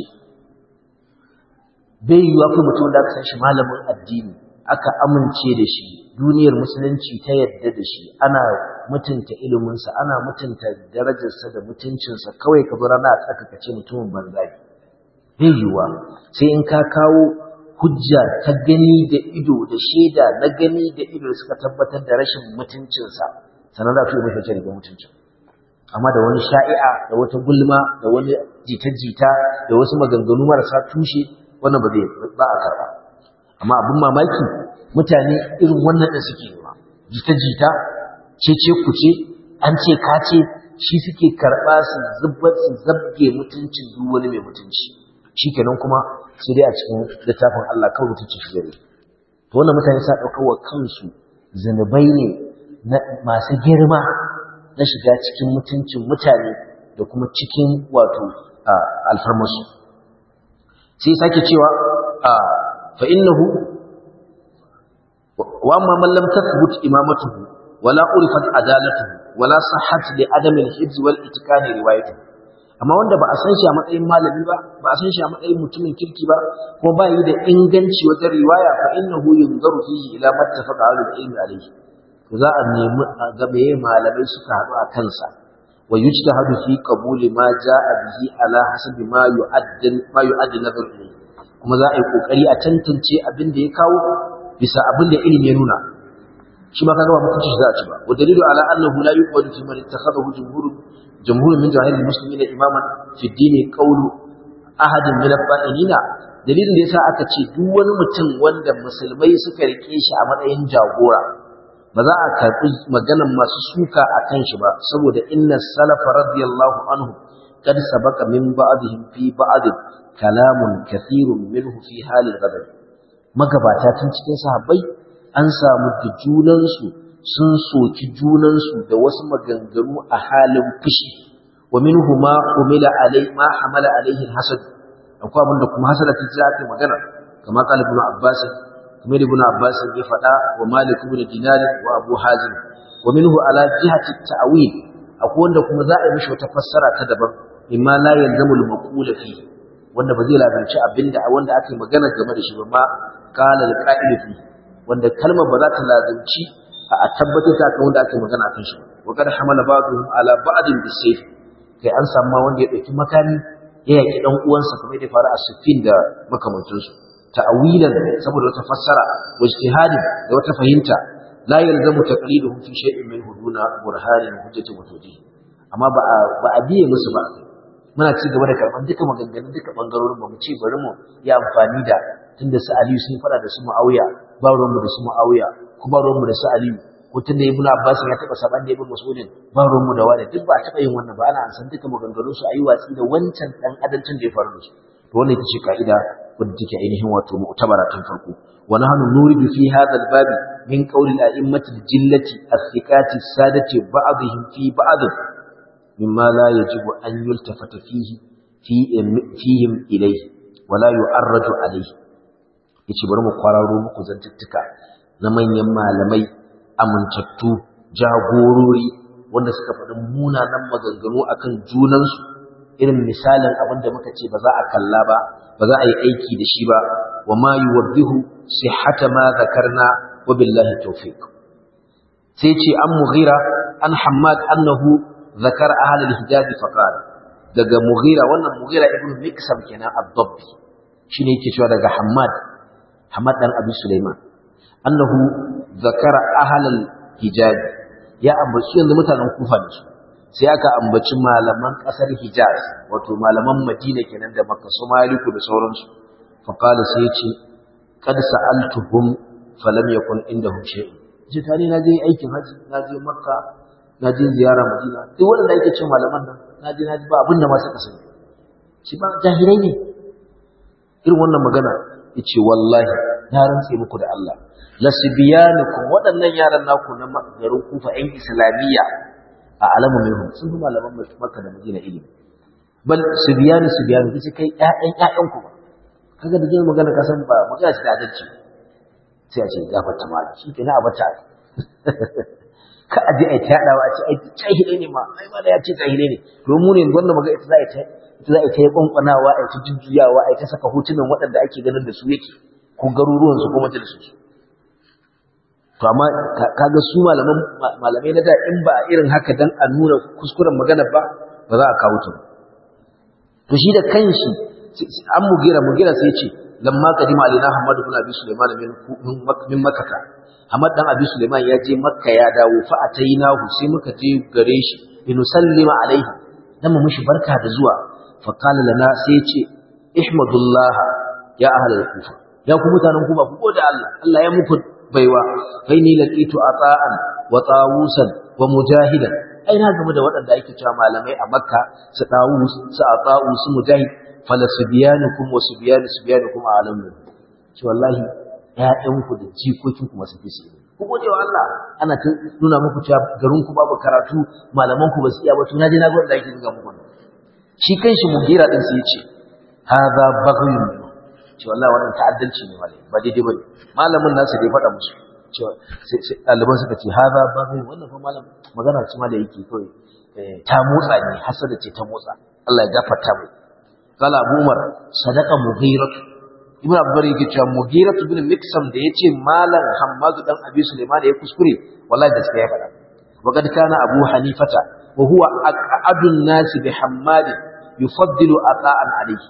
bai yiwuwa kuma mutum da aka san shi malamin addini aka amince da shi duniyar musulunci ta yadda da shi ana mutunta iliminsa ana mutunta darajarsa da mutuncinsa kawai ka zo rana a tsaka ka ce mutumin banza ne bai yiwuwa sai in ka kawo hujja ta gani da ido da shaida na gani da ido suka tabbatar da rashin mutuncinsa sannan za su yi mafi da mutuncin amma da wani sha'i'a da wata gulma da wani jita-jita da wasu maganganu marasa tushe wannan ba zai ba a karɓa amma abin mamaki mutane irin wannan da suke nema jita-jita cece kuce an ce ka ce shi suke karɓa su zubbar su zabge mutuncin duk wani mai mutunci shikenan kuma sai dai a cikin littafin Allah kawai mutunci shi gare to wannan mutane sa ɗaukar wa kansu zunubai ne masu girma na shiga cikin mutuncin mutane da kuma cikin wato alfarmasu sai sake cewa fa innahu wa amma man lam tathbut imamatuhu wala urifat adalatuhu wala sahhat li adami al-hifz wal itqani riwayatuhu amma wanda ba a san shi a matsayin malami ba ba a san shi a matsayin mutumin kirki ba kuma ba yi da inganci wajen riwaya fa innahu yunzaru fihi ila mattafaqa ahlul ilmi alayhi to za a nemi ga meye malamai suka haɗu a kansa wa yujtahadu fi qabuli ma jaa bihi ala hasabi ma yu'addin ma yu'addin nazar ilayhi kuma za a yi kokari a tantance abin da ya kawo bisa abin da ilimi ya nuna shi ma kaga ba mutunci za a ci ba wa dalilu ala annahu la yuqadu fi man ittakhadahu jumhurun jumhurun min jahil muslimin imaman fi dini qawlu ahadin min al-ba'inina dalilin da yasa aka ce duk wani mutum wanda musulmai suka rike shi a matsayin jagora ba za a karɓi maganan masu suka a kan shi ba saboda inna salafa radiyallahu anhu kad sabaka min ba'dihim fi ba'd kalamun kathirun minhu fi halil ghadab magabata tun cikin sahabbai an samu da junansu sun soki junansu da wasu maganganu a halin fushi wa minhu ma umila alai ma hamala alaihi hasad akwai abin da kuma hasada ta ji aka magana kamar qala ibn abbas kamar ibn abbas ya faɗa wa malik ibn dinar wa abu hazim wa minhu ala jihati ta'wil akwai wanda kuma za a yi mishi wata fassara ta daban imma la yalzamu al-maqula fi wanda ba zai labarci abinda wanda aka yi magana game da shi ba ma qala al-qa'il fi wanda kalmar ba za ta lazimci a tabbatar da kan wanda aka yi magana akan shi wa kad hamala ba'dhum ala ba'din bisayf kai an samu ma wanda ya dauki makami ya yaki dan uwansa kamar da faru a Siffin da makamantansu ta'awilan saboda wata fassara wa ijtihadin da wata fahimta la yalzamu taqliduhum fi shay'in min huduna burhanin hujjati wa tawjih amma ba ba a biye musu ba muna ci gaba da karban duka maganganun duka bangarorin ba mu ce bari mu yi amfani da tunda su Aliyu sun fada da su Muawiya ba ruwan mu da su Muawiya kuma ruwan mu da su Aliyu ko tunda Ibn Abbas ya taba saban da Ibn Mas'ud ba ruwan mu da wani duk ba a taba yin wannan ba ana san duka maganganun su ayi watsi da wancan dan adancin da ya faru da su to wannan ita ce ka'ida wadda take ainihin wato mu'tabara tun farko wa nahnu nuridu fi hadha al-bab min qawli al-a'immati al-jillati as-sikati as-sadati ba'dihim fi ba'd mimma la yajibu an yultafata fihi fi fihim ilayhi wa la yu'arraju alayhi yace bari mu kwararo muku zantuttuka na manyan malamai amintattu jagorori wanda suka faɗi munanan maganganu akan junansu irin misalin abin da muka ce ba za a kalla ba ba za a yi aiki da shi ba wa ma yuwaddihu sihhata ma zakarna wa billahi tawfiq sai ce an mughira an hammad annahu zakar ahli al-hijaz fa qala daga mughira wannan mughira ibn miksam kenan ad-dabbi shine yake cewa daga hammad hammad dan abi sulaiman annahu zakara ahli al-hijaz ya ambaci yanzu mutanen kufa ne su sai aka ambaci malaman ƙasar Hijaz wato malaman Madina kenan da Makka su Maliku da sauransu fa qala sai ya ce kad sa'altuhum falam yakun indahum shay'un ce tani na je aikin haji na je Makka na je ziyara Madina duk wanda yake ce malaman nan na je na ji ba abin da ma suka sani shi ba jahilai ne irin wannan magana yace wallahi na rantse muku da Allah lasbiyanukum waɗannan yaran naku na garin Kufa ƴan Islamiyya a alamu minhum sun fi malaman Makka da Madina ilimi bal subyanu subyanu kace kai ƴaƴan ƴaƴan ku ba kaga da jin magana ka san ba magana ce da adalci sai a ce gafarta malam shi kenan a bata ka aje ai ta yadawa a ce ai jahile ne ma ai ma da ya ce jahile ne don mu ne wannan maga ita za a ta ita za a ta kwankwanawa a ta jujjuyawa a ta saka hotunan waɗanda ake ganin da su yake ko garuruwan su ko majalisun su to amma kaga su malaman malamai na da in ba irin haka dan a nuna kuskuren magana ba ba za a kawo ta to shi da kanshi an mugira mugira sai ce lamma kadima alina hamadu bin abi sulaiman min min makkah hamad dan abi sulaiman ya je makka ya dawo fa atainahu sai muka je gare shi in sallima alaihi dan mu mishi barka da zuwa fa qala lana sai ya ce ihmadullah ya ahlal kufa ya ku mutanen kufa ku gode Allah Allah ya muku baiwa kai ni laqitu ata'an wa tawusan wa mujahidan ai na game da waɗanda ake cewa malamai a makka su tawus su ata'u su mujahid fala subyanukum wa subyanu subyanukum alamun ce wallahi ƴaƴanku da jikokinku masu fi su ku gode wa Allah ana ta nuna muku cewa garin ku babu karatu malaman ku ba su iya ba to na je na ga wanda ake zuga muku shi kanshi mugira din sai ya ce hadha baghyun ce wallahi wannan ta'addanci ne malai ba daidai bane malamin nasu dai faɗa musu cewa sai ɗaliban suka ce haza ba mai wannan fa malam magana ce ma da yake kawai ta motsa ne hasada ce ta motsa Allah ya gafarta mai kala Abu Umar sadaqa Mughirah Ibn Abdullah yake cewa Mughirah ibn Miksam da yace malam Hammadu dan Abi Sulaiman ya kuskure wallahi da sai ya faɗa wa kad kana Abu Hanifata wa huwa aqadun nas bi Hammad yufaddilu ata'an alayhi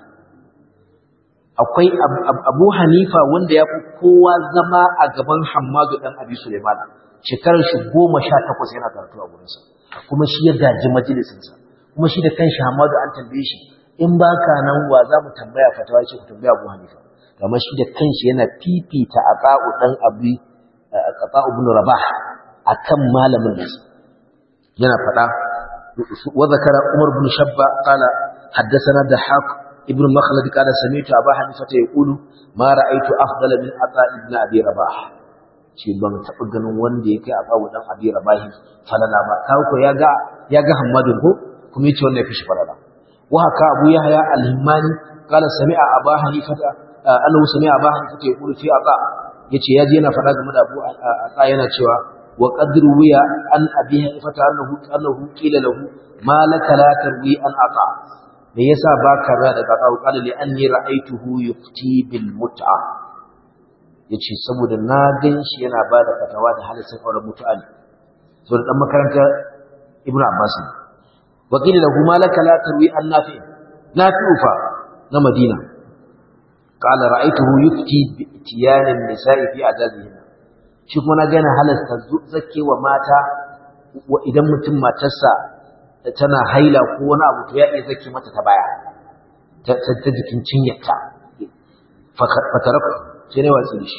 akwai abu hanifa wanda ya fi kowa zama a gaban hamadu ɗan abi suleiman shekarar shi goma sha takwas yana karatu a gurinsa kuma shi ya gaji majalisinsa kuma shi da kanshi hamadu an tambaye shi in ba ka nan wa za mu tambaya fatawa ce ku tambaya abu hanifa kamar shi da kanshi yana fifita a ƙa'u ɗan abu a ƙa'u bin rabah a kan malamin nasa yana faɗa wa zakara umar bin shabba qala حدثنا دحاق ابن مخلد قال سمعت أبا حنيفة يقول ما رأيت أفضل من عطاء ابن أبي رباح ce ban taɓa ganin wanda ya kai a babu ɗan abi rabahi falala ba kawo ko ya ga ya ga hammadun ko kuma yace wannan ya fi shi falala wa haka abu yahya al-himmani qala sami'a aba hanifata annahu sami'a aba hanifata yaqulu fi aqa yace yaji yana faɗa game da abu aqa yana cewa wa qadru wiya an abi hanifata annahu annahu qila lahu ma laka la tarwi an aqa me yasa baka ra daga kawo qala li anni ra'aytuhu yufti bil mut'a yace saboda na ganshi yana bada fatawa da halaccin auren mutu'a ne saboda dan makaranta ibnu abbas ne wa qila lahu malaka la tarwi an nafi nafi'u fa na madina qala ra'aytuhu yufti bi itiyan an-nisa'i fi ajazihin shi kuma na ga yana halasta zakkewa mata idan mutum matarsa tana haila ko wani abu to ya iya zake mata ta baya ta ta jikin cinyarta fataraku sai ne watsi da shi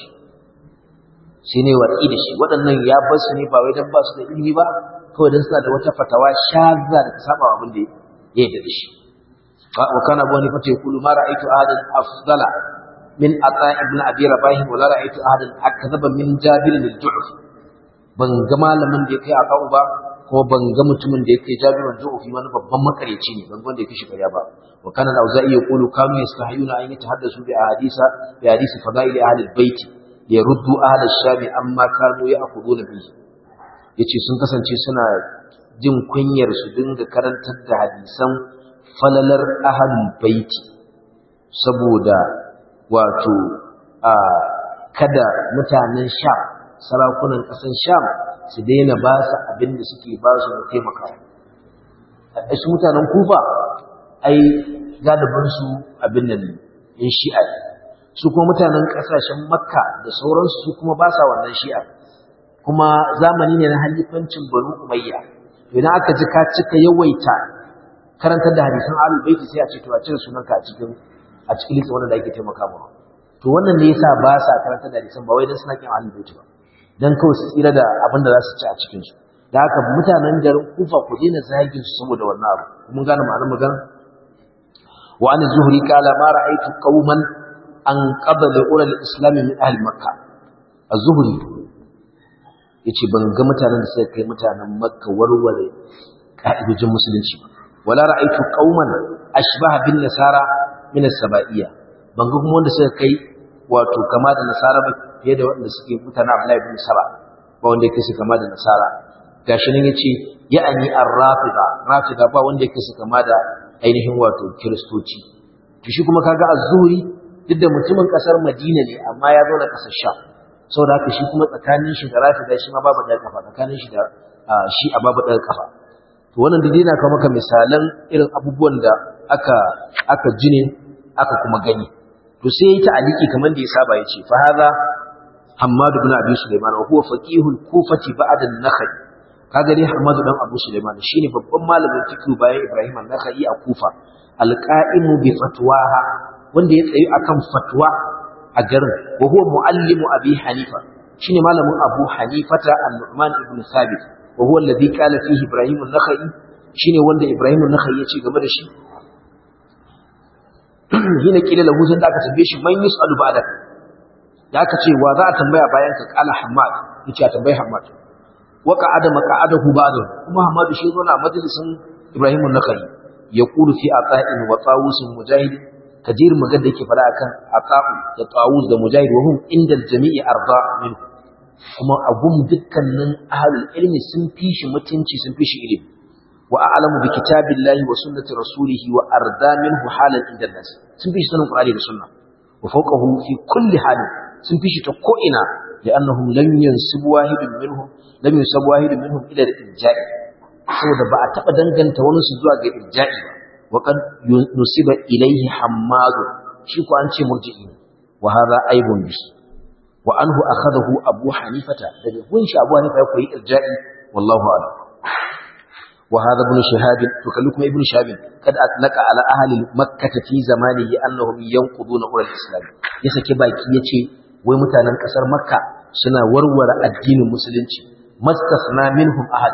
sai ne watsi da shi waɗannan ya bar su ne ba wai dan ba su da ilimi ba kawai dan suna da wata fatawa shazza da ta saba abin da ya yarda da shi wa kana abu hanifa ta yaqulu ma ra'aytu ahadan afdala min ata ibn abi rabah wa la ra'aytu ahadan akthaba min jabir al-ju'f ban ga malamin da ya kai aka ba kuma ban ga mutumin da yake jabirun ju'fi wani babban makareci ne ban wanda yake shi ƙarya ba wa kana al-auza'i yaqulu kanu yastahiyuna an yatahaddasu bi ahadisa bi hadisi fadail ahli al-bait yaruddu ahli ash-sham amma kanu ya'khuduna bihi yace sun kasance suna jin kunyar su dinga karantar da hadisan falalar ahli bait saboda wato a kada mutanen sham sarakunan ƙasar sham su daina ba su abin da suke ba su na taimakawa su mutanen kufa ai galibinsu abin nan in shi'a su kuma mutanen ƙasashen makka da sauransu su kuma ba sa wannan shi'a kuma zamani ne na halifancin banu umayya idan aka ji ka cika yawaita karantar da hadisan ahlul baiti sai a ce to a cire sunanka a cikin a cikin lissa wanda ake taimaka mawa to wannan ne yasa ba sa karantar da hadisan ba wai dan suna kin ahlul baiti ba dan kawai su tsira da abin da za su ci a cikin su da haka mutanen garin kufa ku daina zagin su saboda wannan abu mun gane ma'anar magana wa an zuhri qala ma ra'aytu qauman an qabala ula al-islam min ahli makkah az-zuhri yace ban ga mutanen da suka kai mutanen makka warware ka'idojin musulunci ba wala ra'aytu qauman ashbaha bin nasara min as-saba'iyya ban ga kuma wanda suka kai wato kama da nasara ba fiye da waɗanda suke mutane Abdullahi bin Saba ba wanda yake su kama da Nasara gashi nan yace ya'ani ar-rafida rafida ba wanda yake su kama da ainihin wato kiristoci to shi kuma kaga az-zuhri duk da mutumin kasar Madina ne amma ya zo na kasar Sham saboda haka shi kuma tsakanin shi da rafida shi ma babu ɗaya kafa tsakanin shi da shi a babu ɗaya kafa to wannan dai yana kawo maka misalan irin abubuwan da aka aka jine aka kuma gani to sai yayi ta'aliki kamar da ya saba yace fa hadha Hammad ibn Abi Sulaiman wa huwa faqihul Kufati ba'da an-Nakhai kaga dai Hammad dan Abu Sulaiman shine babban malamin fiqh bayan Ibrahim an-Nakhai a Kufa al-qa'imu bi fatwaha wanda ya tsayi akan fatwa a garin wa huwa muallimu Abi Hanifa shine malamin Abu Hanifata an-Nu'man ibn Thabit wa huwa alladhi qala fihi Ibrahim an-Nakhai shine wanda Ibrahim an-Nakhai ya ce game da shi hina kila lahu sai da aka tambaye shi man yus'alu ba'da da aka ce wa za a tambaya bayan ka kala Hammad yace a tambayi Hammad wa qa'ada maq'adahu ba'da kuma Hammad shi zo na majalisin Ibrahim an-Nakhai yaqulu fi ata'in wa tawus mujahid kadir magana da yake fara akan ata'u da tawus da mujahid wa hum inda jami'i arda min kuma agum dukkanin ahlul ilmi sun fi shi mutunci sun fi shi ilimi وأعلم بكتاب الله وسنة رسوله وأرضى منه حالا عند الناس سنفيش سنة القرآن والسنة وفوقه في كل حال سنفيش تقوئنا لأنهم لم ينسب واحد منهم لم ينسب واحد منهم إلى الإرجاء saboda ba a taɓa danganta wani su zuwa ga irja'i ba wa kan nusiba ilaihi hammadu shi ko an ce murji'i wa hadha aibun bi wa anhu akhadahu abu hanifata daga gun shi abu hanifa ya koyi irja'i wallahu a'lam وهذا ابن شهاب تكلكم ابن شهاب قد أطلق على أهل مكة في زمانه أنهم ينقضون أولى الإسلام يسكي باكي يتي ومتانا كسر مكة سنة ورور الدين المسلمين ما استثنى منهم أحد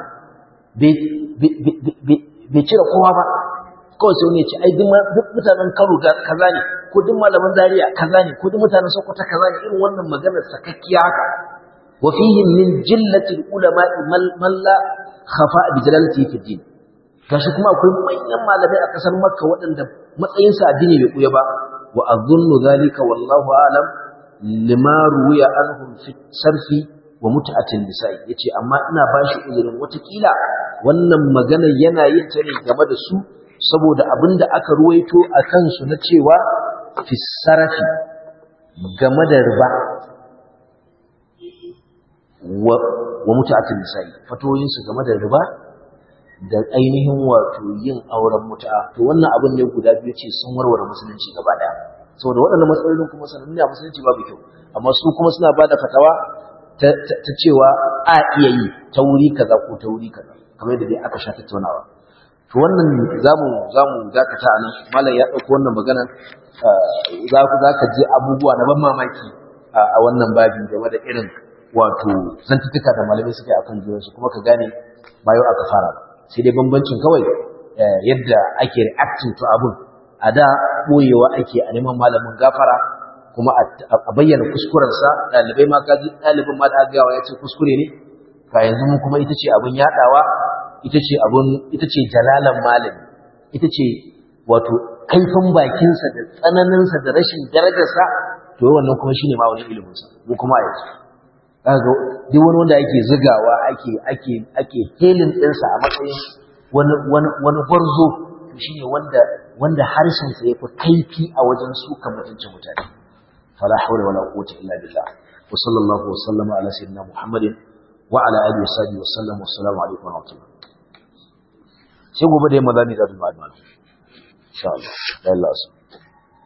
بيتير قوة kawai sai wani ya ce ai duk mutanen Kano kaza ne ko duk malaman Zaria kaza ne ko duk mutanen Sokoto kaza ne irin wannan maganar sakakkiya haka wa fihim min jillatil ulama man la khafa bi jalalati fi din gashi kuma akwai manyan malamai a kasar makka waɗanda matsayin sa addini bai kuya ba wa azunnu zalika wallahu alam lima ruwiya anhum fi sarfi wa mut'atin nisa'i yace amma ina bashi uzurin watakila wannan magana yana yin ta ne game da su saboda abinda aka ruwaito a kansu na cewa fi sarfi game da riba wa wa mutu'atul nisa'i fatoyin su game da riba da ainihin wato yin auren mutu'a to wannan abin ne guda biyu ce sun warware musulunci gaba daya saboda waɗannan matsalolin kuma sanannu a musulunci babu kyau amma su kuma suna ba da fatawa ta cewa a iya yi ta wuri kaza ko ta wuri kaza kamar yadda dai aka sha tattaunawa to wannan zamu zamu dakata a nan malam ya ɗauko wannan magana za ku za ka ji abubuwa na ban mamaki a wannan babi game da irin wato zantuttuka da malamai suke akan junansu kuma ka gane bayo aka fara sai dai bambancin kawai yadda ake reacting to abun a da boyewa ake a neman malamin gafara kuma a bayyana kuskurensa ɗalibai ma kaji ɗalibin ma da agawa ya ce kuskure ne ka yanzu mun kuma ita ce abun yaɗawa ita ce abun ita ce jalalan malami ita ce wato kaifin bakinsa da tsananinsa da rashin darajarsa to wannan kuma shine ma wani iliminsa mu kuma a yanzu kaga duk wani wanda ake zigawa ake ake ake helin ɗinsa a matsayin wani wani wani gwarzo to shine wanda wanda harshen sa yafi kaifi a wajen suka mutuncin mutane fala hawla wala quwwata illa billah wa sallallahu wa sallama ala sayyidina muhammadin wa ala alihi wa sahbihi wa sallam wa assalamu alaikum wa rahmatullah sai gobe da yamma za mu yi da insha Allah Allah